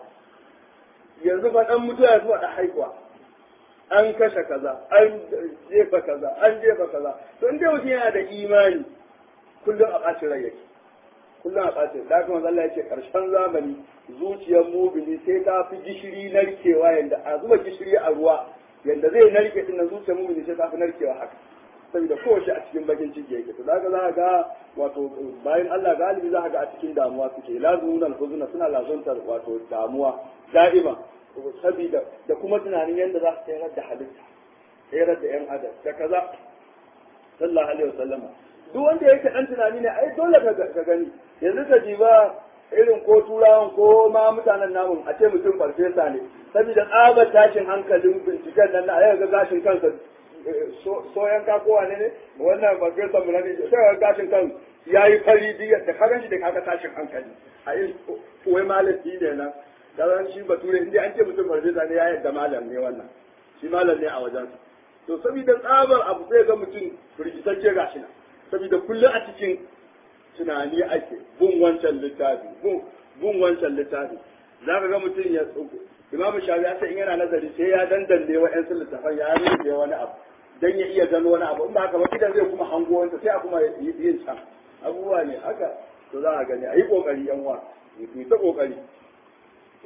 yanzu faɗan mutuwa ya fi faɗa haihuwa an kashe kaza an jefa kaza an jefa kaza to in dai mutum yana da imani kullum a ɓacin rai yake kullum a ɓacin da kuma Allah ya ce ƙarshen zamani zuciyar mubini sai ta fi gishiri narkewa yanda a zuba gishiri a ruwa yanda zai narke din nan zuciyar mubini sai ta fi narkewa haka saboda kowace a cikin bakin ciki yake to daga za ga wato bayan Allah galibi za ga a cikin damuwa suke lazunun alhuzuna suna lazuntar wato damuwa da'ima saboda da kuma tunanin yadda za su tsayar da halitta tsayar da yan adam da kaza sallallahu alaihi wasallam duk wanda yake dan tunani ne ai dole ka gani yanzu ka ji ba irin ko turawan ko ma mutanen namun a ce mutum farfesa ne saboda tsabar tashin hankalin binciken nan na ga gashin kansa soyan ka kowa ne ne wannan farfesa mu na ne sai ga gashin kan yayi fari diyar da kagan shi da kaga tashin hankali a yi wai malami ne nan kasan shi bature inda an ce mutum farfesa ne ya yadda malam ne wannan shi malam ne a wajen to saboda tsabar abu sai ga mutum firgitacce gashi nan saboda kullum a cikin tunani ake bin wancan littafi bin wancan littafi za ka ga mutum ya tsugu imam shafi ya in yana nazari sai ya dandanne wa yan littafan ya rubuce wani abu dan ya iya gano wani abu in ba haka ba gidan zai kuma hango wanta sai a kuma yin can abubuwa ne haka to za a gani a yi kokari yan wa ku ta kokari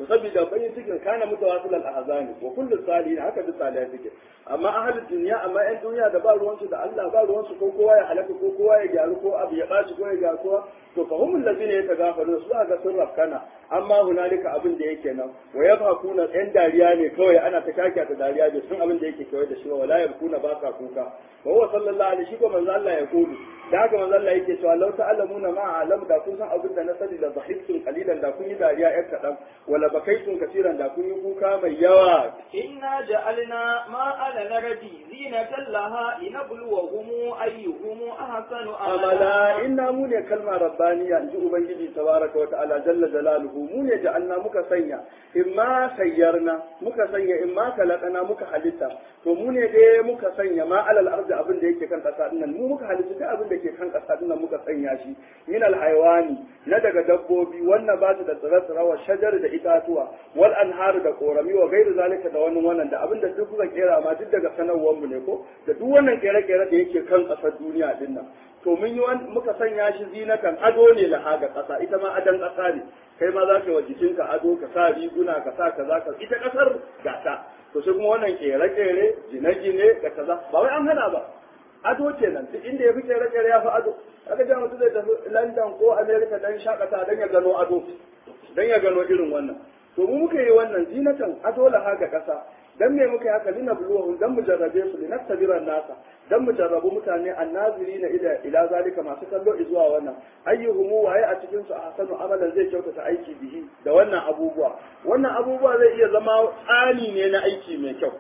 to saboda bayin cikin kana mutawasil al ahzani wa kullu salihin haka duk salihai suke amma ahlul dunya amma yan duniya da ba ruwansu da Allah ba ruwansu ko kowa ya halaka ko kowa ya gyaru ko abu ya baci ko ya gyaru kowa to fa humul ladina yatagafaru su ga sun rafkana amma hunalika abin da yake nan wa yabhakuna yan dariya ne kawai ana ta kakya ta dariya bai sun abin da yake kawai da shi wa la yabkuna ba ka kuka wa huwa sallallahu alaihi shi ko manzo Allah ya kulu da haka manzo Allah yake cewa law ta'lamuna ma alam da kun san abin da na sani da dhahiktum qalilan da kun yi dariya yar kadan wala bakaitum kaseeran da kun yi kuka mai yawa inna ja'alna ma ala naradi zinatan laha linabluwahum ayyuhum ahsanu amala inna mu ne kalma rabbaniya inji ubangiji tabaraka wa ta'ala jalla jalaluhu mu ne ja'alna muka sanya imma sayyarna muka sanya imma kalaqana muka halitta to mu ne dai muka sanya ma alal ardi abin da yake kan kasa dinnan mu muka halitta duk abin da ke kan kasa dinnan muka sanya shi min al haywani na daga dabbobi wannan ba su da tsire-tsire wa shajar da itatuwa wal anhar da korami wa gairu zalika da wannan wannan da abin da duk kuka kera ma duk daga sanarwar mu ne ko da duk wannan kere-kere da yake kan kasar duniya dinnan to mun yi muka sanya shi zinatan ado ne laha ga ƙasa ita ma adon ƙasa ne kai ma za ka yi wa jikinka ado ka sa riguna ka sa kaza ka ita ƙasar gata to sai kuma wannan kere-kere gine-gine da kaza ba wai an hana ba ado kenan duk inda ya fi kere-kere ya fi ado aka ja mutum zai tafi london ko america dan shakata dan ya gano ado dan ya gano irin wannan to mu muka yi wannan zinatan ado laha ga ƙasa dan me muka yi haka lina buluwahum dan mu jarrabe su li naktabira nasa dan mu jarrabu mutane annazirina ila ila zalika masu kallo zuwa wannan ayyuhum waye a cikin su ahsanu amalan zai kyautata aiki bihi da wannan abubuwa wannan abubuwa zai iya zama tsani ne na aiki mai kyau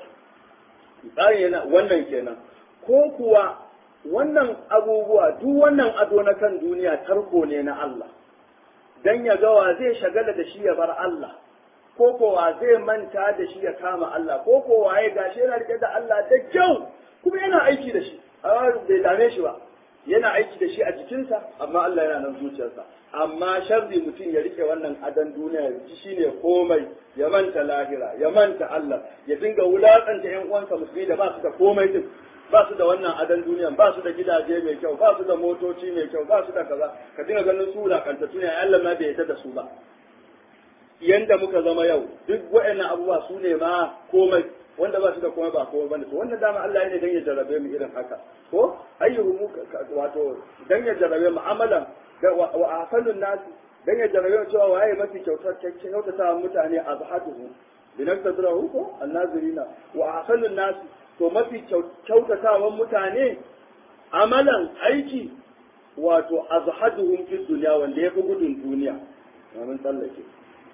tsani na wannan kenan ko kuwa wannan abubuwa duk wannan ado na kan duniya tarko ne na Allah dan ya gawa zai shagala da shi ya bar Allah ko kowa zai manta da shi ya kama Allah ko kowa ya gashi yana rike da Allah da kyau kuma yana aiki da shi amma bai dame shi ba yana aiki da shi a jikinsa amma Allah yana nan zuciyarsa amma sharri mutum ya rike wannan adan duniya ya ji shine komai ya manta lahira ya manta Allah ya dinga wulakanta ƴan uwansa musulmi da ba su da komai din ba su da wannan adan duniya ba su da gidaje mai kyau ba su da motoci mai kyau ba su da kaza ka dinga ganin su wulakanta ne Allah ma bai yarda da su ba yanda muka zama yau duk waɗannan abubuwa su ne ma komai wanda ba su da komai ba komai bane to wannan dama Allah ne dan ya jarrabe mu irin haka ko ayyuhu wato dan ya jarrabe mu amalan wa ahsanun nasi dan ya jarrabe mu cewa waye mafi kyautar kyautata mutane azhatuhu binaktadrahu ko annazirina wa ahsanun nasi to mafi kyautatawan mutane amalan aiki wato azhaduhum fi dunya wanda yafi gudun duniya mun tsallake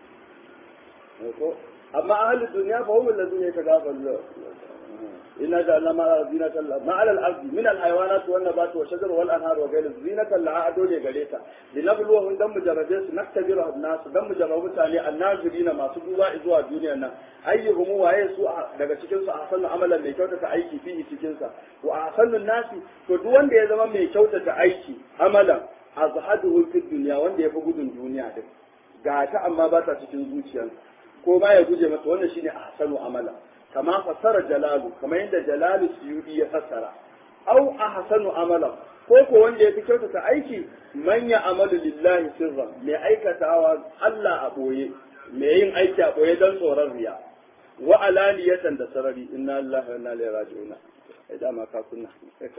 amma ahli duniya fa hum alladhina yatagafalu inna ja'alna ma zinatan ma 'ala al-ardi min al-hayawanat wan nabat wa shajar wal anhar wa ghayr zinatan la ado ne gare ta linabluwahum dan mujarrabe su naktabiru an-nas dan mujarrabu mutane annazirina masu duba zuwa duniyar nan ayyuhum waye su daga cikin su ahsanu amalan mai kyautata aiki fihi cikin sa wa ahsanu nasi to duk wanda ya zama mai kyautata aiki amalan azhaduhu fi dunya wanda ya fi gudun duniya din ga ta amma ba ta cikin zuciyarsa ko ba ya guje masa wannan shine ahsanu amala kama fassara jalalu kama yadda jalalu suyudi ya fassara au ahsanu amala ko ko wanda ya fi kyautata aiki man ya amalu lillahi sirran mai aikatawa Allah a boye mai yin aiki a boye don tsoron riya wa alaniyatan da sarari inna lillahi wa inna ilaihi raji'un ai da ma ka kunna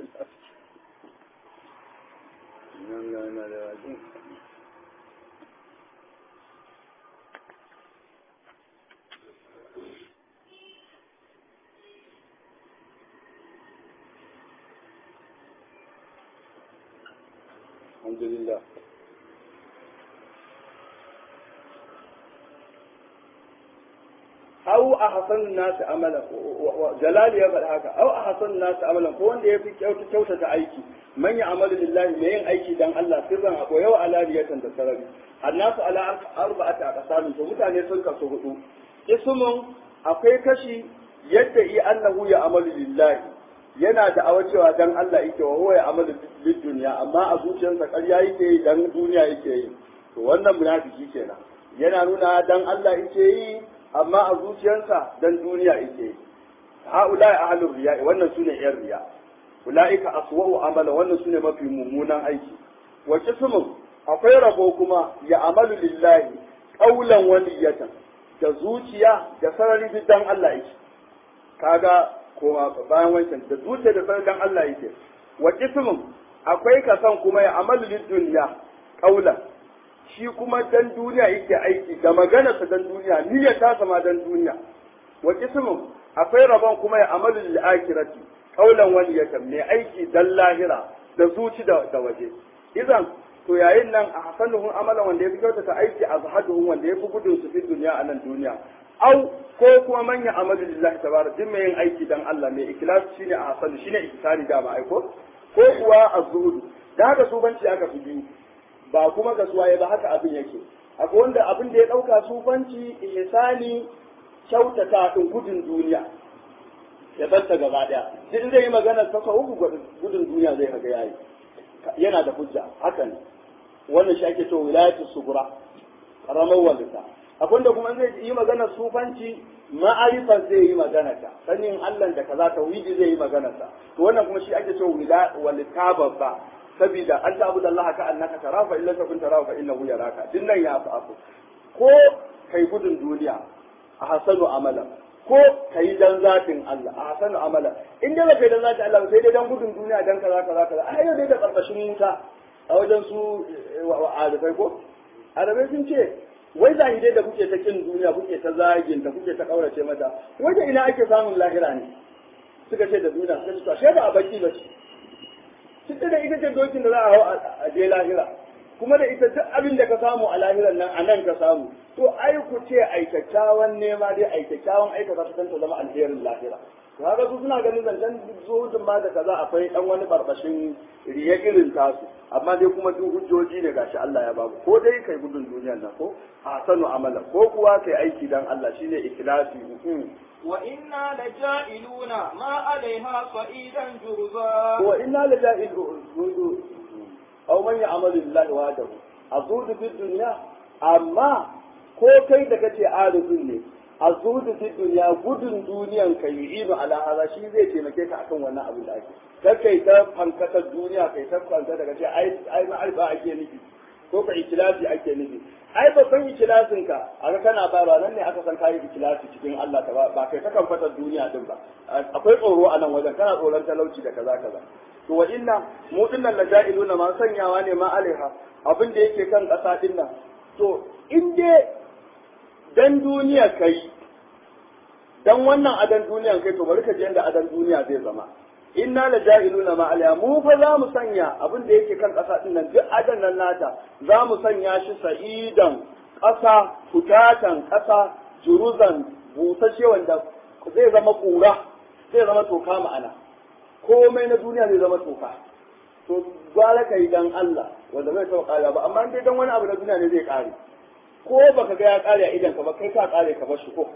inna lillahi wa inna ilaihi raji'un الحمد لله أو أحسن الناس عملا جلال يا هكا أو أحسن الناس عملا ko wanda yafi kyauta kyautata aiki man ya amalu lillahi mai yin aiki dan Allah sirran abu yau alaniyatan da sarari annasu ala arba'ati aqsamin to mutane sun kaso hudu ismun akwai kashi yadda i annahu ya amalu lillahi yana da awa cewa dan Allah yake wa huwa ya amalu bid duniya amma a zuciyarsa ƙarya yake yi dan duniya yake yi to wannan munafiki kenan yana nuna dan Allah yake yi amma a zuciyarsa dan duniya yake yi haulai ahlur riya wannan sune yan riya ulaika aswa'u amala wannan sune mafi mummunan aiki wa qismun akwai rabo kuma ya amalu lillahi qawlan wa niyyatan da zuciya da sarari duk dan Allah yake kaga koma bayan wancan da zuciya da sarari dan Allah yake wa ismun akwai kasan kuma ya amalu lid dunya qaulan shi kuma dan duniya yake aiki da maganarsa dan duniya niyyar ta sama dan duniya wa ismun akwai rabon kuma ya amalu lil akhirati qaulan wani ya mai aiki dan lahira da zuci da, da waje idan to yayin nan a hasanuhun amalan wanda ya fi kyautata aiki a zahaduhun wanda ya fi gudun su fi duniya a nan duniya au ko kuma manya amalu lillahi tabaraka din mai yin aiki dan Allah mai ikhlas shine a hasanu shine ihsani da ba aiko ko kuwa azhudu da haka sufanci aka fi biyu ba kuma kasuwa ya ba haka abin yake akwai wanda abin da ya dauka sufanci ihsani kyautata din gudun duniya ya batta gaba daya duk zai yi magana ta uku gudun duniya zai kaga yayi yana da hujja haka ne wannan shi ake cewa wilayatu sugura karamar walita akwai da kuma zai yi magana sufanci ma'arifar zai yi magana ta sanin Allah da kaza tauhidi zai yi magana ta to wannan kuma shi ake cewa walita babba saboda an ta abu da Allah ka annaka tara fa illa takun tara fa innahu yaraka din nan ya fi afu ko kai gudun duniya a hasanu amalan ko kai dan zatin Allah a hasanu amalan in dai kai dan zatin Allah sai dai dan gudun duniya dan kaza kaza kaza a yau dai da karkashin wuta a wajen su arifai ko arifai sun ce wai zahidai da kuke ta kin duniya kuke ta zagin ta kuke ta kaurace mata wajen ina ake samun lahira ne suka ce da duniya suka ce to ashe ba a baki ba ce tunda da ita ce dokin da za a hau a je lahira kuma da ita duk abin da ka samu a lahiran nan a nan ka samu to ai ku ce ai kyakkyawan nema dai ai kyakkyawan aikata ta ta zama alherin lahira to haka su suna ganin zancen zuhudin ma da kaza akwai dan wani barbashin riya irin tasu amma dai kuma duk hujjoji ne gashi Allah ya babu ko dai kai gudun duniyar nan ko a sanu amala ko kuwa kai aiki dan Allah shine ikhlasi وإنا لجائلون ما عليها صعيدا جرزا وإنا لجائلون أو من يعمل لله وحده أزود في الدنيا أما ko kai da kace arifin ne a zuhudu fi duniya gudun duniyan ka yi inu ala haza shi zai taimake ka akan wannan abin da ake kar kai ta fankatar duniya kai ta kwanta daga ce ai ai ma'arifa ake nufi ko ka ikilasi ake nufi ai babban ikilasin ka a ga kana bayarwa nan ne aka san kayi ikilasi cikin Allah ta ba kai ta kamfatar duniya din ba akwai tsoro a nan wajen kana tsoron talauci da kaza kaza to wa inna mu dinnan la ja'iluna ma sanyawa ne ma alaiha abin da yake kan kasa din nan to in dai dan duniya kai dan wannan adan duniyan kai to bari ka je yanda adan duniya zai zama inna la ja'iluna ma alaiha mu fa za mu sanya abin da yake kan ƙasa din nan duk adan nan nata za mu sanya shi sa'idan ƙasa futatan ƙasa juruzan busashe wanda zai zama ƙura zai zama toka ma'ana komai na duniya zai zama toka to gwara kai dan Allah wanda bai taɓa ƙara ba amma dai dan wani abu na duniya ne zai ƙare ko baka ga ya ƙare a idan ka ba kai ka ƙare ka bar shi ko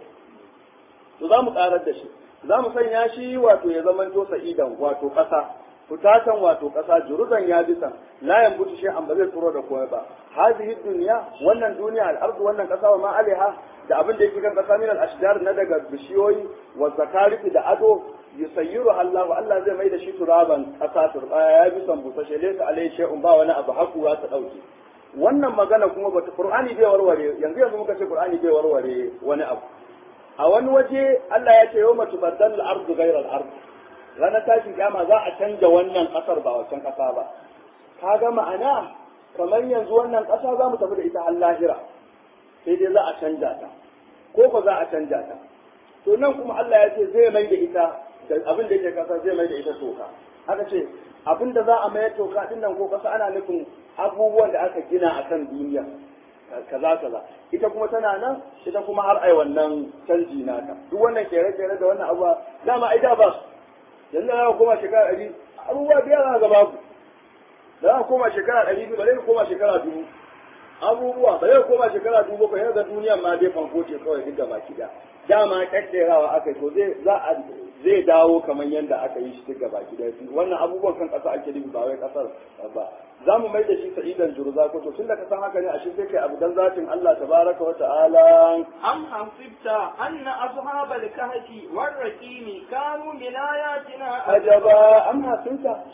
to za mu ƙarar da shi za mu sanya shi wato ya zama to sa'idan wato ƙasa futatan wato ƙasa juruzan ya bisa la yambutu shi an ba zai tsoro da kowa ba hadhihi dunya wannan duniya al-ardu wannan ƙasa wa ma alaiha da abin da yake kan ƙasa min al-ashjar na daga bishiyoyi wa zakarifi da ado yusayyiru Allah Allah zai mai da shi turaban ƙasa turbaya ya bisan busashe laysa alai shay'un ba wani abu hakuwa ta dauke wannan magana kuma bata Qur'ani bai warware yanzu yanzu muka ce Qur'ani bai warware wani abu a wani waje Allah ya ce yau matu baddal ardu gairar ardu ranar tashin kyama za a canja wannan kasar ba wancan kasa ba kaga ma'ana kamar yanzu wannan kasa za mu tafi da ita har lahira sai dai za a canja ta ko ko za a canja ta to nan kuma Allah ya ce zai mai da ita da abin da yake kasa zai mai da ita toka aka ce abin da za a mayar toka din nan ko kasa ana nufin abubuwan da aka gina akan duniya kaza kaza ita kuma tana nan ita kuma har ai wannan canji nata duk wannan kere-kere da wannan abuwa dama ai da ba su yanzu za koma shekara ɗari abubuwa biyar za ga babu da za koma shekara ɗari biyu ba zai koma shekara dubu abubuwa ba zai koma shekara dubu bakwai yanzu duniyan ma dai fanko ce kawai duk da baki da dama kaddarawa aka yi to zai za a zai dawo kamar yadda aka yi shi duk da baki da wannan abubuwan kan ƙasa ake nufi ba wai ƙasar ba za mu mai da shi sa'idan jurza ko to tun da ka san haka ne a shi sai kai abu dan zatin Allah tabaraka wa ta'ala am hasibta anna ashabal kahfi war raqimi kanu min ayatina ajaba am hasibta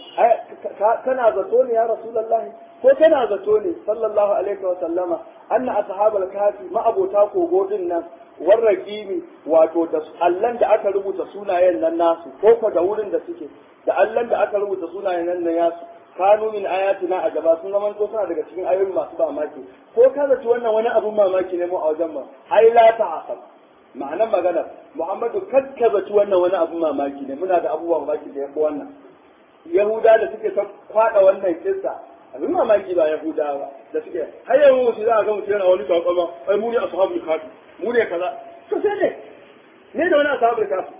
kana zato ne ya rasulullah ko kana zato ne sallallahu alaihi wa sallama anna ashabal kahfi ma abota kogo din nan warraqimi wato da allan da aka rubuta sunayen nan nasu ko ko da wurin da suke da allan da aka rubuta sunayen nan na yasu kanu min ayatina a gaba sun zama to suna daga cikin ayoyin masu mamaki ko ka zaci wannan wani abun mamaki ne mu a wajen mu ai la ta'asab ma'anar magana muhammadu kakka zaci wannan wani abun mamaki ne muna da abubuwan mamaki da yafi wannan yahuda da suke ta kwada wannan kissa abin mamaki ba yahuda ba da suke har yau mutu za a ga mutu yana wani kakama ai mu ne ashabul kafi mu ne kaza to sai ne ne da wani ashabul kafi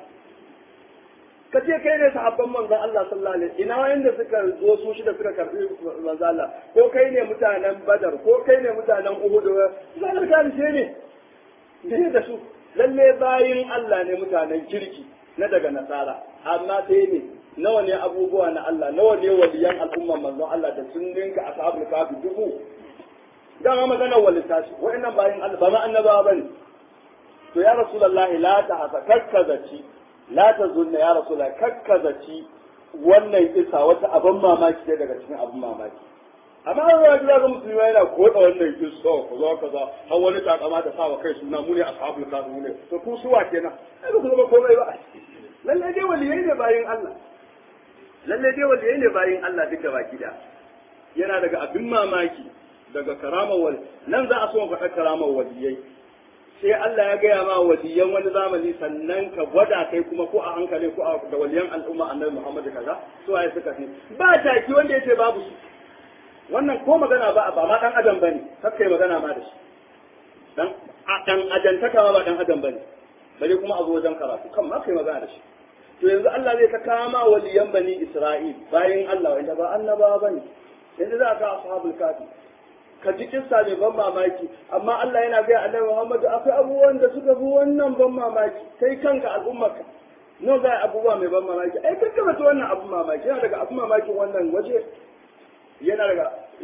ka ce kai ne sahabban manzon Allah sallallahu alaihi ina wanda suka zo su shi da suka karbi manzon Allah ko kai ne mutanen Badar ko kai ne mutanen Uhud zalal kan ce ne ne da su lalle bayin Allah ne mutanen kirki na daga nasara amma sai ne nawa ne abubuwa na Allah nawa ne waliyan al'umman manzon Allah da sun ninka ashabul kafi dubu dama magana walita ce wa'annan bayin Allah ba ma annabawa bane to ya rasulullahi la ta hasa kakkazaci la ta zunna ya rasulullahi kakkazaci wannan isa wata abin mamaki ce daga cikin abin mamaki amma an zuwa gida ga musulmi yana koda wannan kisa kaza kaza har wani takama da sawa kai suna mu ne ashabul kafi mu ne to ku suwa kenan ai ba ku zama komai ba lalle dai waliyai ne bayin Allah lalle dai waliyai ne bayin Allah duka baki da yana daga abin mamaki daga karamar wali nan za a so mu faɗa karamar waliyai sai Allah ya gaya ma waliyan wani zamani sannan ka gwada kai kuma ko a hankali ko a da waliyan al'umma annabi Muhammad kaza su waye suka fi ba taki wanda yace babu su wannan ko magana ba ba ma dan adam bane kai magana ma da shi dan dan ajantaka ma ba dan adam bane bare kuma a zo wajen karatu kan ma kai magana da shi to yanzu Allah zai ka kama waliyan bani Isra'il bayan Allah wanda ba annabawa bane yanzu za ka ashabul kafi ka ji kissa mai ban mamaki amma Allah yana gaya annabi Muhammadu akwai abubuwan da suka fi wannan ban mamaki kai kanka al'ummarka no za abubuwa mai ban mamaki ai kanka bata wannan abun mamaki yana daga abun mamakin wannan waje yana daga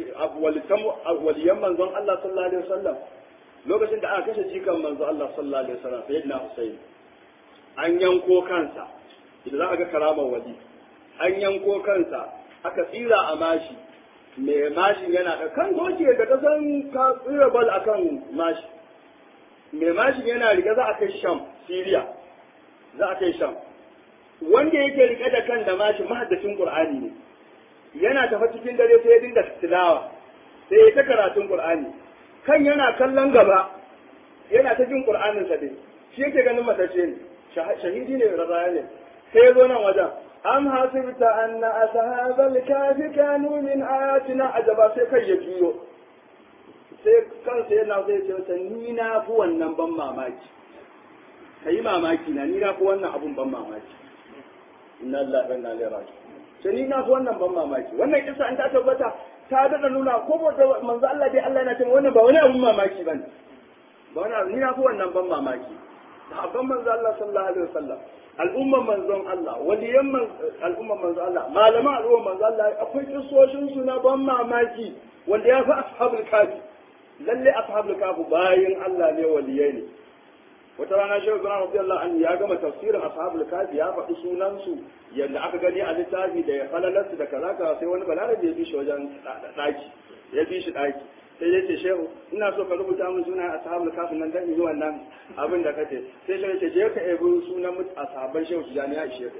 waliyan manzon Allah sallallahu alaihi wasallam lokacin da aka kashe jikan manzon Allah sallallahu alaihi wasallam sayyidina Husayn an yanko kansa idan za a ga karamar wali an yanko kansa aka tsira a mashi mai mashin yana da kan doke da ka san ka tsira bal akan mashi mai mashin yana rike za a kai sham siriya za a kai sham wanda yake rike da kan da mashi mahaddacin qur'ani ne yana tafa cikin dare sai ya dinga tilawa sai ya ta karatun qur'ani kan yana kallon gaba yana ta jin qur'anin sa dai shi yake ganin matace ne shahidi ne razaya ne sai ya zo nan wajen am hasibta anna ashabal kafi kanu min ayatina ajaba sai kai ya juyo sai kansa yana zai ce wata ni na fi wannan ban mamaki kai mamaki na ni na fi wannan abun ban mamaki inna lillahi wa inna ilaihi raji'un sai ni na fi wannan ban mamaki wannan kisa an ta tabbata ta dada nuna ko ba manzo Allah dai Allah yana cewa wannan ba wani abun mamaki bane ba wani ni na fi wannan ban mamaki sahabban manzo Allah sallallahu alaihi wasallam al'umman manzon Allah waliyan al'umman manzon Allah malaman al'umman manzon Allah akwai kissoshin su na ban mamaki wanda ya fi ashabul kafi lalle ashabul kafi bayin Allah ne waliyai ne wata rana shehu ibrahim radiyallahu anhu ya gama tafsirin ashabul kafi ya faɗi sunan su yadda aka gani a littafi da ya falalarsu da kaza kaza sai wani balarabe ya bi shi wajen daki ya bi shi daki sai ya ce shehu ina so ka rubuta min sunan ashabul kafi nan dan yi wannan abin da kace sai shehu ce je ka ebi sunan mut ashaban shehu tijani ya ishe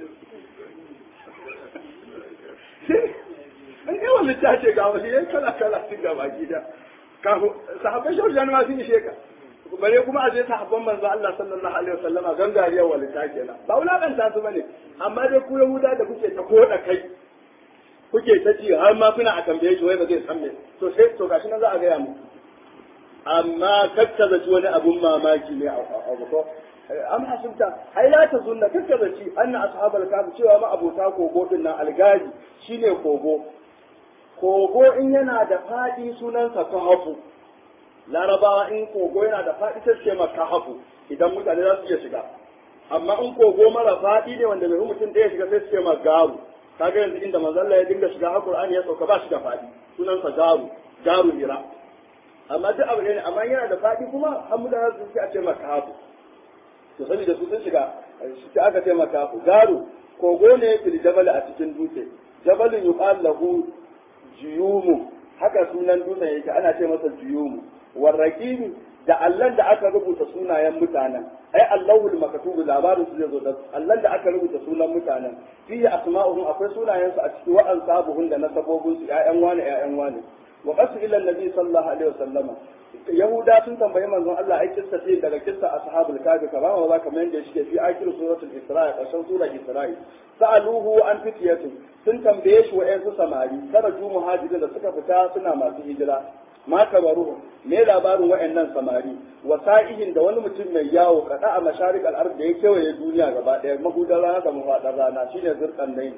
an kai wani ta ce ga wani yan kala kala sun ga baki da sahabban shehu tijani ma sun ishe ka bare kuma a je sahabban manzo Allah sallallahu alaihi wasallama gangariyar walita kenan ba wulakanta su bane amma dai ku yahuda da kuke ta koda kai kuke ta ci har ma kuna a tambaye shi wai ba zai san me to sai to gashi nan za a gaya muku amma kakkaza ci wani abun mamaki ne a ko am hasibta ai la ta zunna kakkaza ci anna ashabal kahf cewa ma abota kogo din nan algaji shine kogo kogo in yana da fadi sunansa kahafu larabawa in kogo yana da fadi sai ce maka kahafu idan mutane za su iya shiga amma in kogo mara fadi ne wanda bai mutum ɗaya shiga sai su ce maka garu kaga yanzu inda manzo Allah ya dinga shiga har Qur'ani ya sauka ba shi da fadi sunan sa garu garu hira amma duk abu ne amma yana da fadi kuma har mutane su ce a ce maka hafu to saboda su sun shiga shi aka ce maka hafu garu kogo ne fil jabal a cikin dutse jabalun yuqal lahu juyumu haka sunan dutsen yake ana ce masa juyumu warraqimi da allan da aka rubuta sunayen mutanen ai allahul maktubu labarin su zai zo da allan da aka rubuta sunan mutanen fihi asma'uhum akwai sunayen su a cikin wa ansabuhum da nasabobin su ƴaƴan wani ƴaƴan wani wa qasu ila annabi sallallahu alaihi wasallama yahuda sun tambayi manzon Allah ai kissa ce daga kissa ashabul kafi kamar ma za kamar yadda shike fi akhir suratul isra ƙarshen surar isra'i sa'aluhu an fitiyatu sun tambaye shi wa'yansu samari karaju muhajirin da suka fita suna masu hijira ma kabaruhu me labarin wa'annan samari wasa'ihin da wani mutum mai yawo kada a masharik al'ard da ya kewaye duniya gaba ɗaya magudan rana da mafaɗar rana shine zurkan nai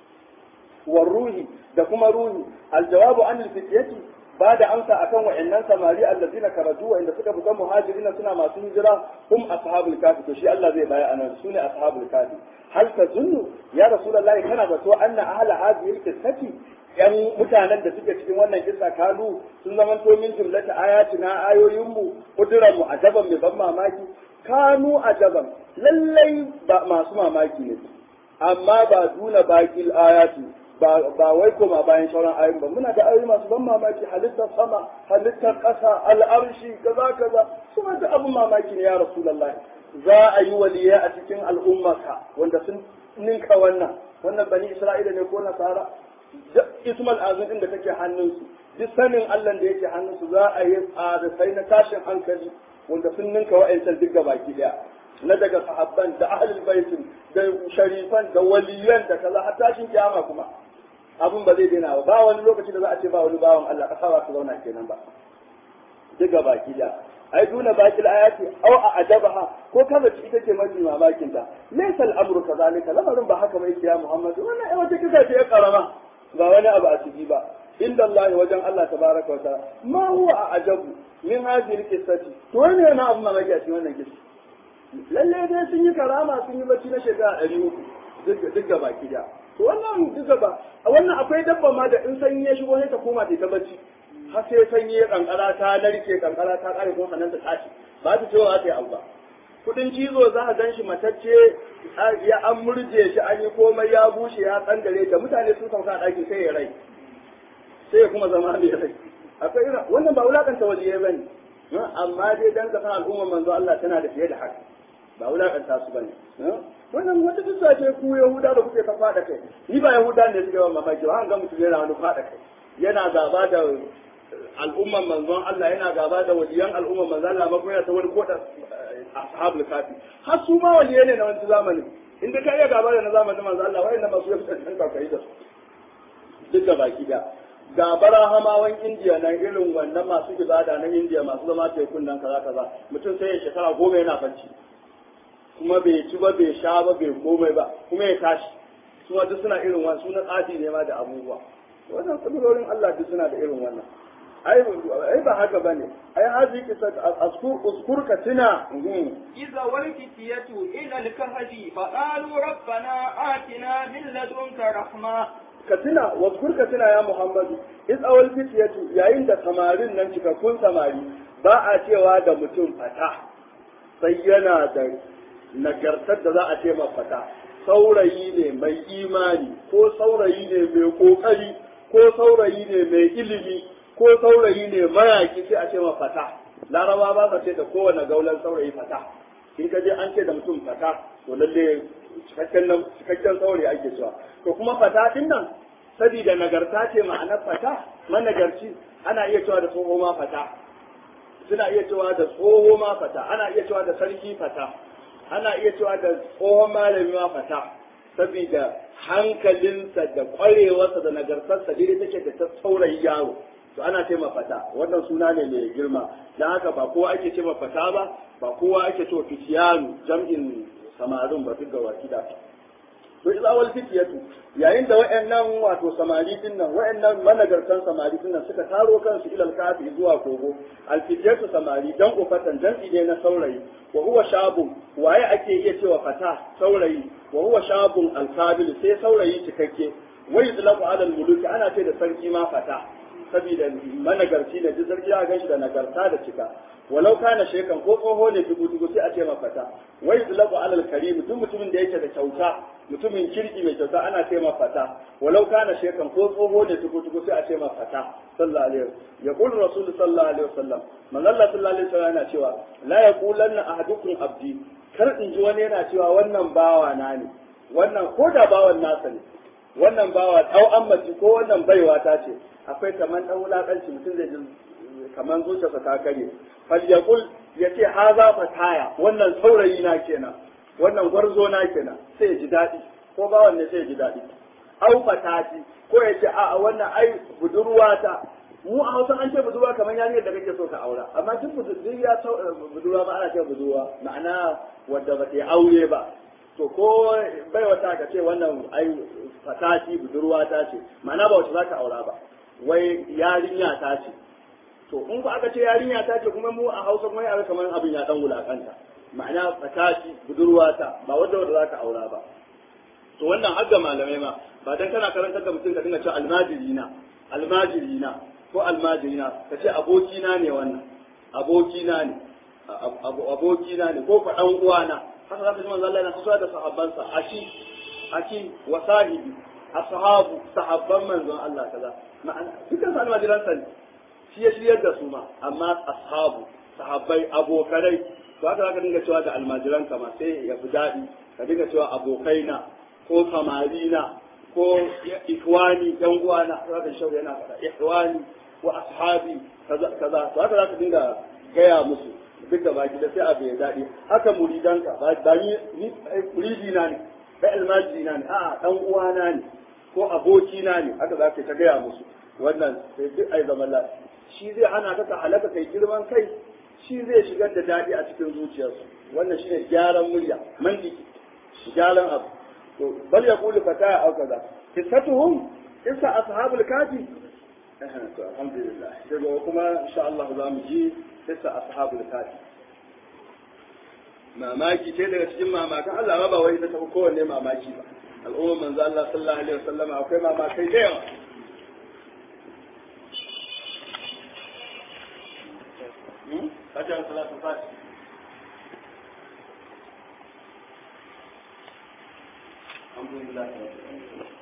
war ruhi da kuma ruhi aljawabu an fitiyati ba da amsa akan wa'annan samari allazina karatu wa inda suka fita muhajirin suna masu hijira hum ashabul kafi to shi Allah zai baya anan sune ashabul kafi hal tazunnu ya rasulullahi kana zato anna ahla hadhihi alqissati yan mutanen da suke cikin wannan kissa kalu sun zama to min jumlata ayatina ayoyin mu kuduran mu ajaban mai ban mamaki kanu ajaban lallai ba masu mamaki ne amma ba duna bakil ayati ba wai koma bayan sauran ayoyin ba muna da ayoyi masu ban mamaki halittar sama halittar ƙasa al'arshi kaza kaza suna da abin mamaki ne ya rasulullahi za a yi waliya a cikin al'ummarka wanda sun ninka wannan wannan bani isra'ila ne ko nasara ismal azin din da take hannunsu duk sanin allah da yake hannunsu za a yi sai na tashin hankali wanda sun ninka wa'ancan duk baki daya na daga sahabban da ahlul baitin da sharifan da waliyan da kaza har tashin kiyama kuma abun ba zai daina ba ba wani lokaci da za a ce ba wani bawan Allah kasa ba su zauna kenan ba diga baki da ai duna baki ayati aw a ajabaha ko kaza ci ita ce mafi mamakin ta laysa al-amru kadhalika lamarin ba haka mai kiya Muhammadu wannan ai wata kisa ce ya karama ba wani abu a ciki ba inda Allah wajen Allah tabaraka wa ta'ala ma huwa a ajabu min hadhihi al-qissati to wani yana abu mamaki a cikin wannan kisa lalle dai sun yi karama sun yi bacci na shekara ɗari uku duk ga baki da to wannan duka ba a wannan akwai dabba ma da in sanyi ya shigo sai ta koma ta bacci har sai sanyi ya kankara ta narke kankara ta kare kuma sannan ta tashi ba ta cewa za ta yi abu ba kudin cizo za a gan shi matacce ya an murje shi an yi komai ya bushe ya tsandare da mutane sun sauka a ɗaki sai ya rai sai ya kuma zama mai rai akwai irin wannan ba wulakanta waliyai bane amma dai dan kasan al'ummar manzo Allah tana da fiye da haka ba wulakanta su bane wannan wata kisa ce ku yahuda da kuke ta fada kai ni ba yahuda ne suke yawan mamaki ba an ga mutum yana wani fada kai yana gaba da al'umman manzon Allah yana gaba da waliyan al'umman manzon Allah ba kuma yana ta wani koda ashabul kafi har su ma waliyai ne na wani zamani inda ka iya gaba da na zamanin manzon Allah wayannan masu yafi tsantan kai da su duk da baki da gabara hamawan indiya nan irin wannan masu ibada na indiya masu zama tekun nan kaza kaza mutum sai ya shekara goma yana bacci kuma bai ci ba bai sha ba bai komai ba kuma ya tashi su duk suna irin wannan suna tsafi ne ma da abubuwa wannan kabilorin Allah duk suna da irin wannan ai ai ba haka bane ai hazi kisa askur uskur ka tuna إذا والفتية إلى الكهف فقالوا ربنا آتنا من لدنك رحمة ka tuna waskur ka tuna ya Muhammadu is awal fitiyatu yayin da samarin nan cikakkun samari ba a cewa da mutum fata sai yana da nagartar da za a ce fata saurayi ne mai imani ko saurayi ne mai kokari ko saurayi ne mai ilimi ko saurayi ne mayaki sai a ce fata laraba ba sa ce da kowane gaulan saurayi fata in ka je an ce da mutum fata to lalle cikakken saurayi ake cewa to kuma fata din nan sabida nagarta ce ma'anar fata managarci ana iya cewa da tsoho ma fata suna iya cewa da tsoho ma fata ana iya cewa da sarki fata ana iya cewa da tsohon malami ma fata sabida hankalinsa da kwarewarsa da nagartarsa daidai take da ta saurayi yaro to ana ce fata wannan suna ne mai girma don haka ba kowa ake ce fata ba ba kowa ake ce fitiyanu jam'in samarin ba duk gaba kida to idza wal fitiyatu yayin da wayannan wato samari din nan wayannan managartan samari din nan suka taro kansu ilal kafi zuwa kogo al fitiyatu samari dan ufatan dan ne na saurayi wa huwa shabun waye ake iya cewa fata saurayi wa huwa shabun al kabil sai saurayi cikakke wa yutlaqu ala al muluki ana ce da sarki ma fata saboda managarci ne duk sarki ya ganshi da nagarta da cika walau kana shekan ko tsoho ne tugu tugu sai a ce masa fata wai yutlabu alal karim duk mutumin da yake da kyauta mutumin kirki mai kyauta ana ce masa fata walau kana shekan ko tsoho ne tugu tugu sai a ce masa fata sallallahu alaihi wasallam yaqulu rasul sallallahu alaihi wasallam manzo Allah sallallahu alaihi wasallam yana cewa la yaqulanna ahadukum abdi kar in ji wani yana cewa wannan bawa na ne wannan ko da bawan nasa ne wannan bawa ɗau ammaci ko wannan baiwa ta ce akwai kaman ɗan wulaƙanci mutum zai ji kaman zuciyarsa ta kare fal yaqul yace haza fataya wannan saurayi na kenan wannan gwarzo na kenan sai ya ji daɗi ko bawan ne sai ya ji daɗi au fatati ko ya ce a'a wannan ai budurwata mu a hausa an ce budurwa kamar yarinyar da kake so ka aura amma duk budurwa budurwa ma ana ce budurwa ma'ana wadda ba ta yi aure ba to ko bai wata ka ce wannan ai fatati budurwa ta ce ma'ana ba wacce za ka aura ba wai yarinya ta ce to in ku aka ce yarinya ta ce kuma mu a hausa kuma ya kamar abin ya dan wulakanta ma'ana fatati budurwa ta ba wadda wadda za ka aura ba to wannan har ga malamai ma ba dan kana karantar da mutum ka dinga cewa almajirina almajirina ko almajirina ka ce abokina ne wannan abokina ne abokina ne ko fa dan uwana haka zaka ji manzo Allah yana kasuwa da sahabbansa aki aki wa sahibi ashabu sahabban manzon Allah kaza ma'ana dukkan su almajiran sa ne shi ya shiryar da su ma amma ashabu sahabbai abokanai to haka zaka dinga cewa da almajiran ka ma sai ya fi daɗi ka dinga cewa abokaina ko samarina ko ikhwani yan uwana zaka shauri yana faɗa ikhwani wa ashabi kaza kaza to haka zaka dinga gaya musu duk da baki da sai abu ya daɗi haka muridanka ba ni ni muridi na ne kai almajiri na ne a'a dan uwana ne ko aboki na ne haka za ka ta gaya musu wannan sai duk ai zaman lafiya shi zai hana ka ka halaka kai girman kai shi zai shigar da daɗi a cikin zuciyarsu wannan shine gyaran murya mandiki gyaran abu to bal yaqulu fataya aw kaza qissatuhum qissa ashabul kafi to alhamdulillah daga kuma insha Allah za mu ji qissa ashabul kafi mamaki ce daga cikin mamakan Allah ma ba wai ta tafi kowanne mamaki ba al'ummar manzo Allah sallallahu alaihi wasallam akwai mamakai da yawa Fatiha salatu fatiha الحمد لله رب العالمين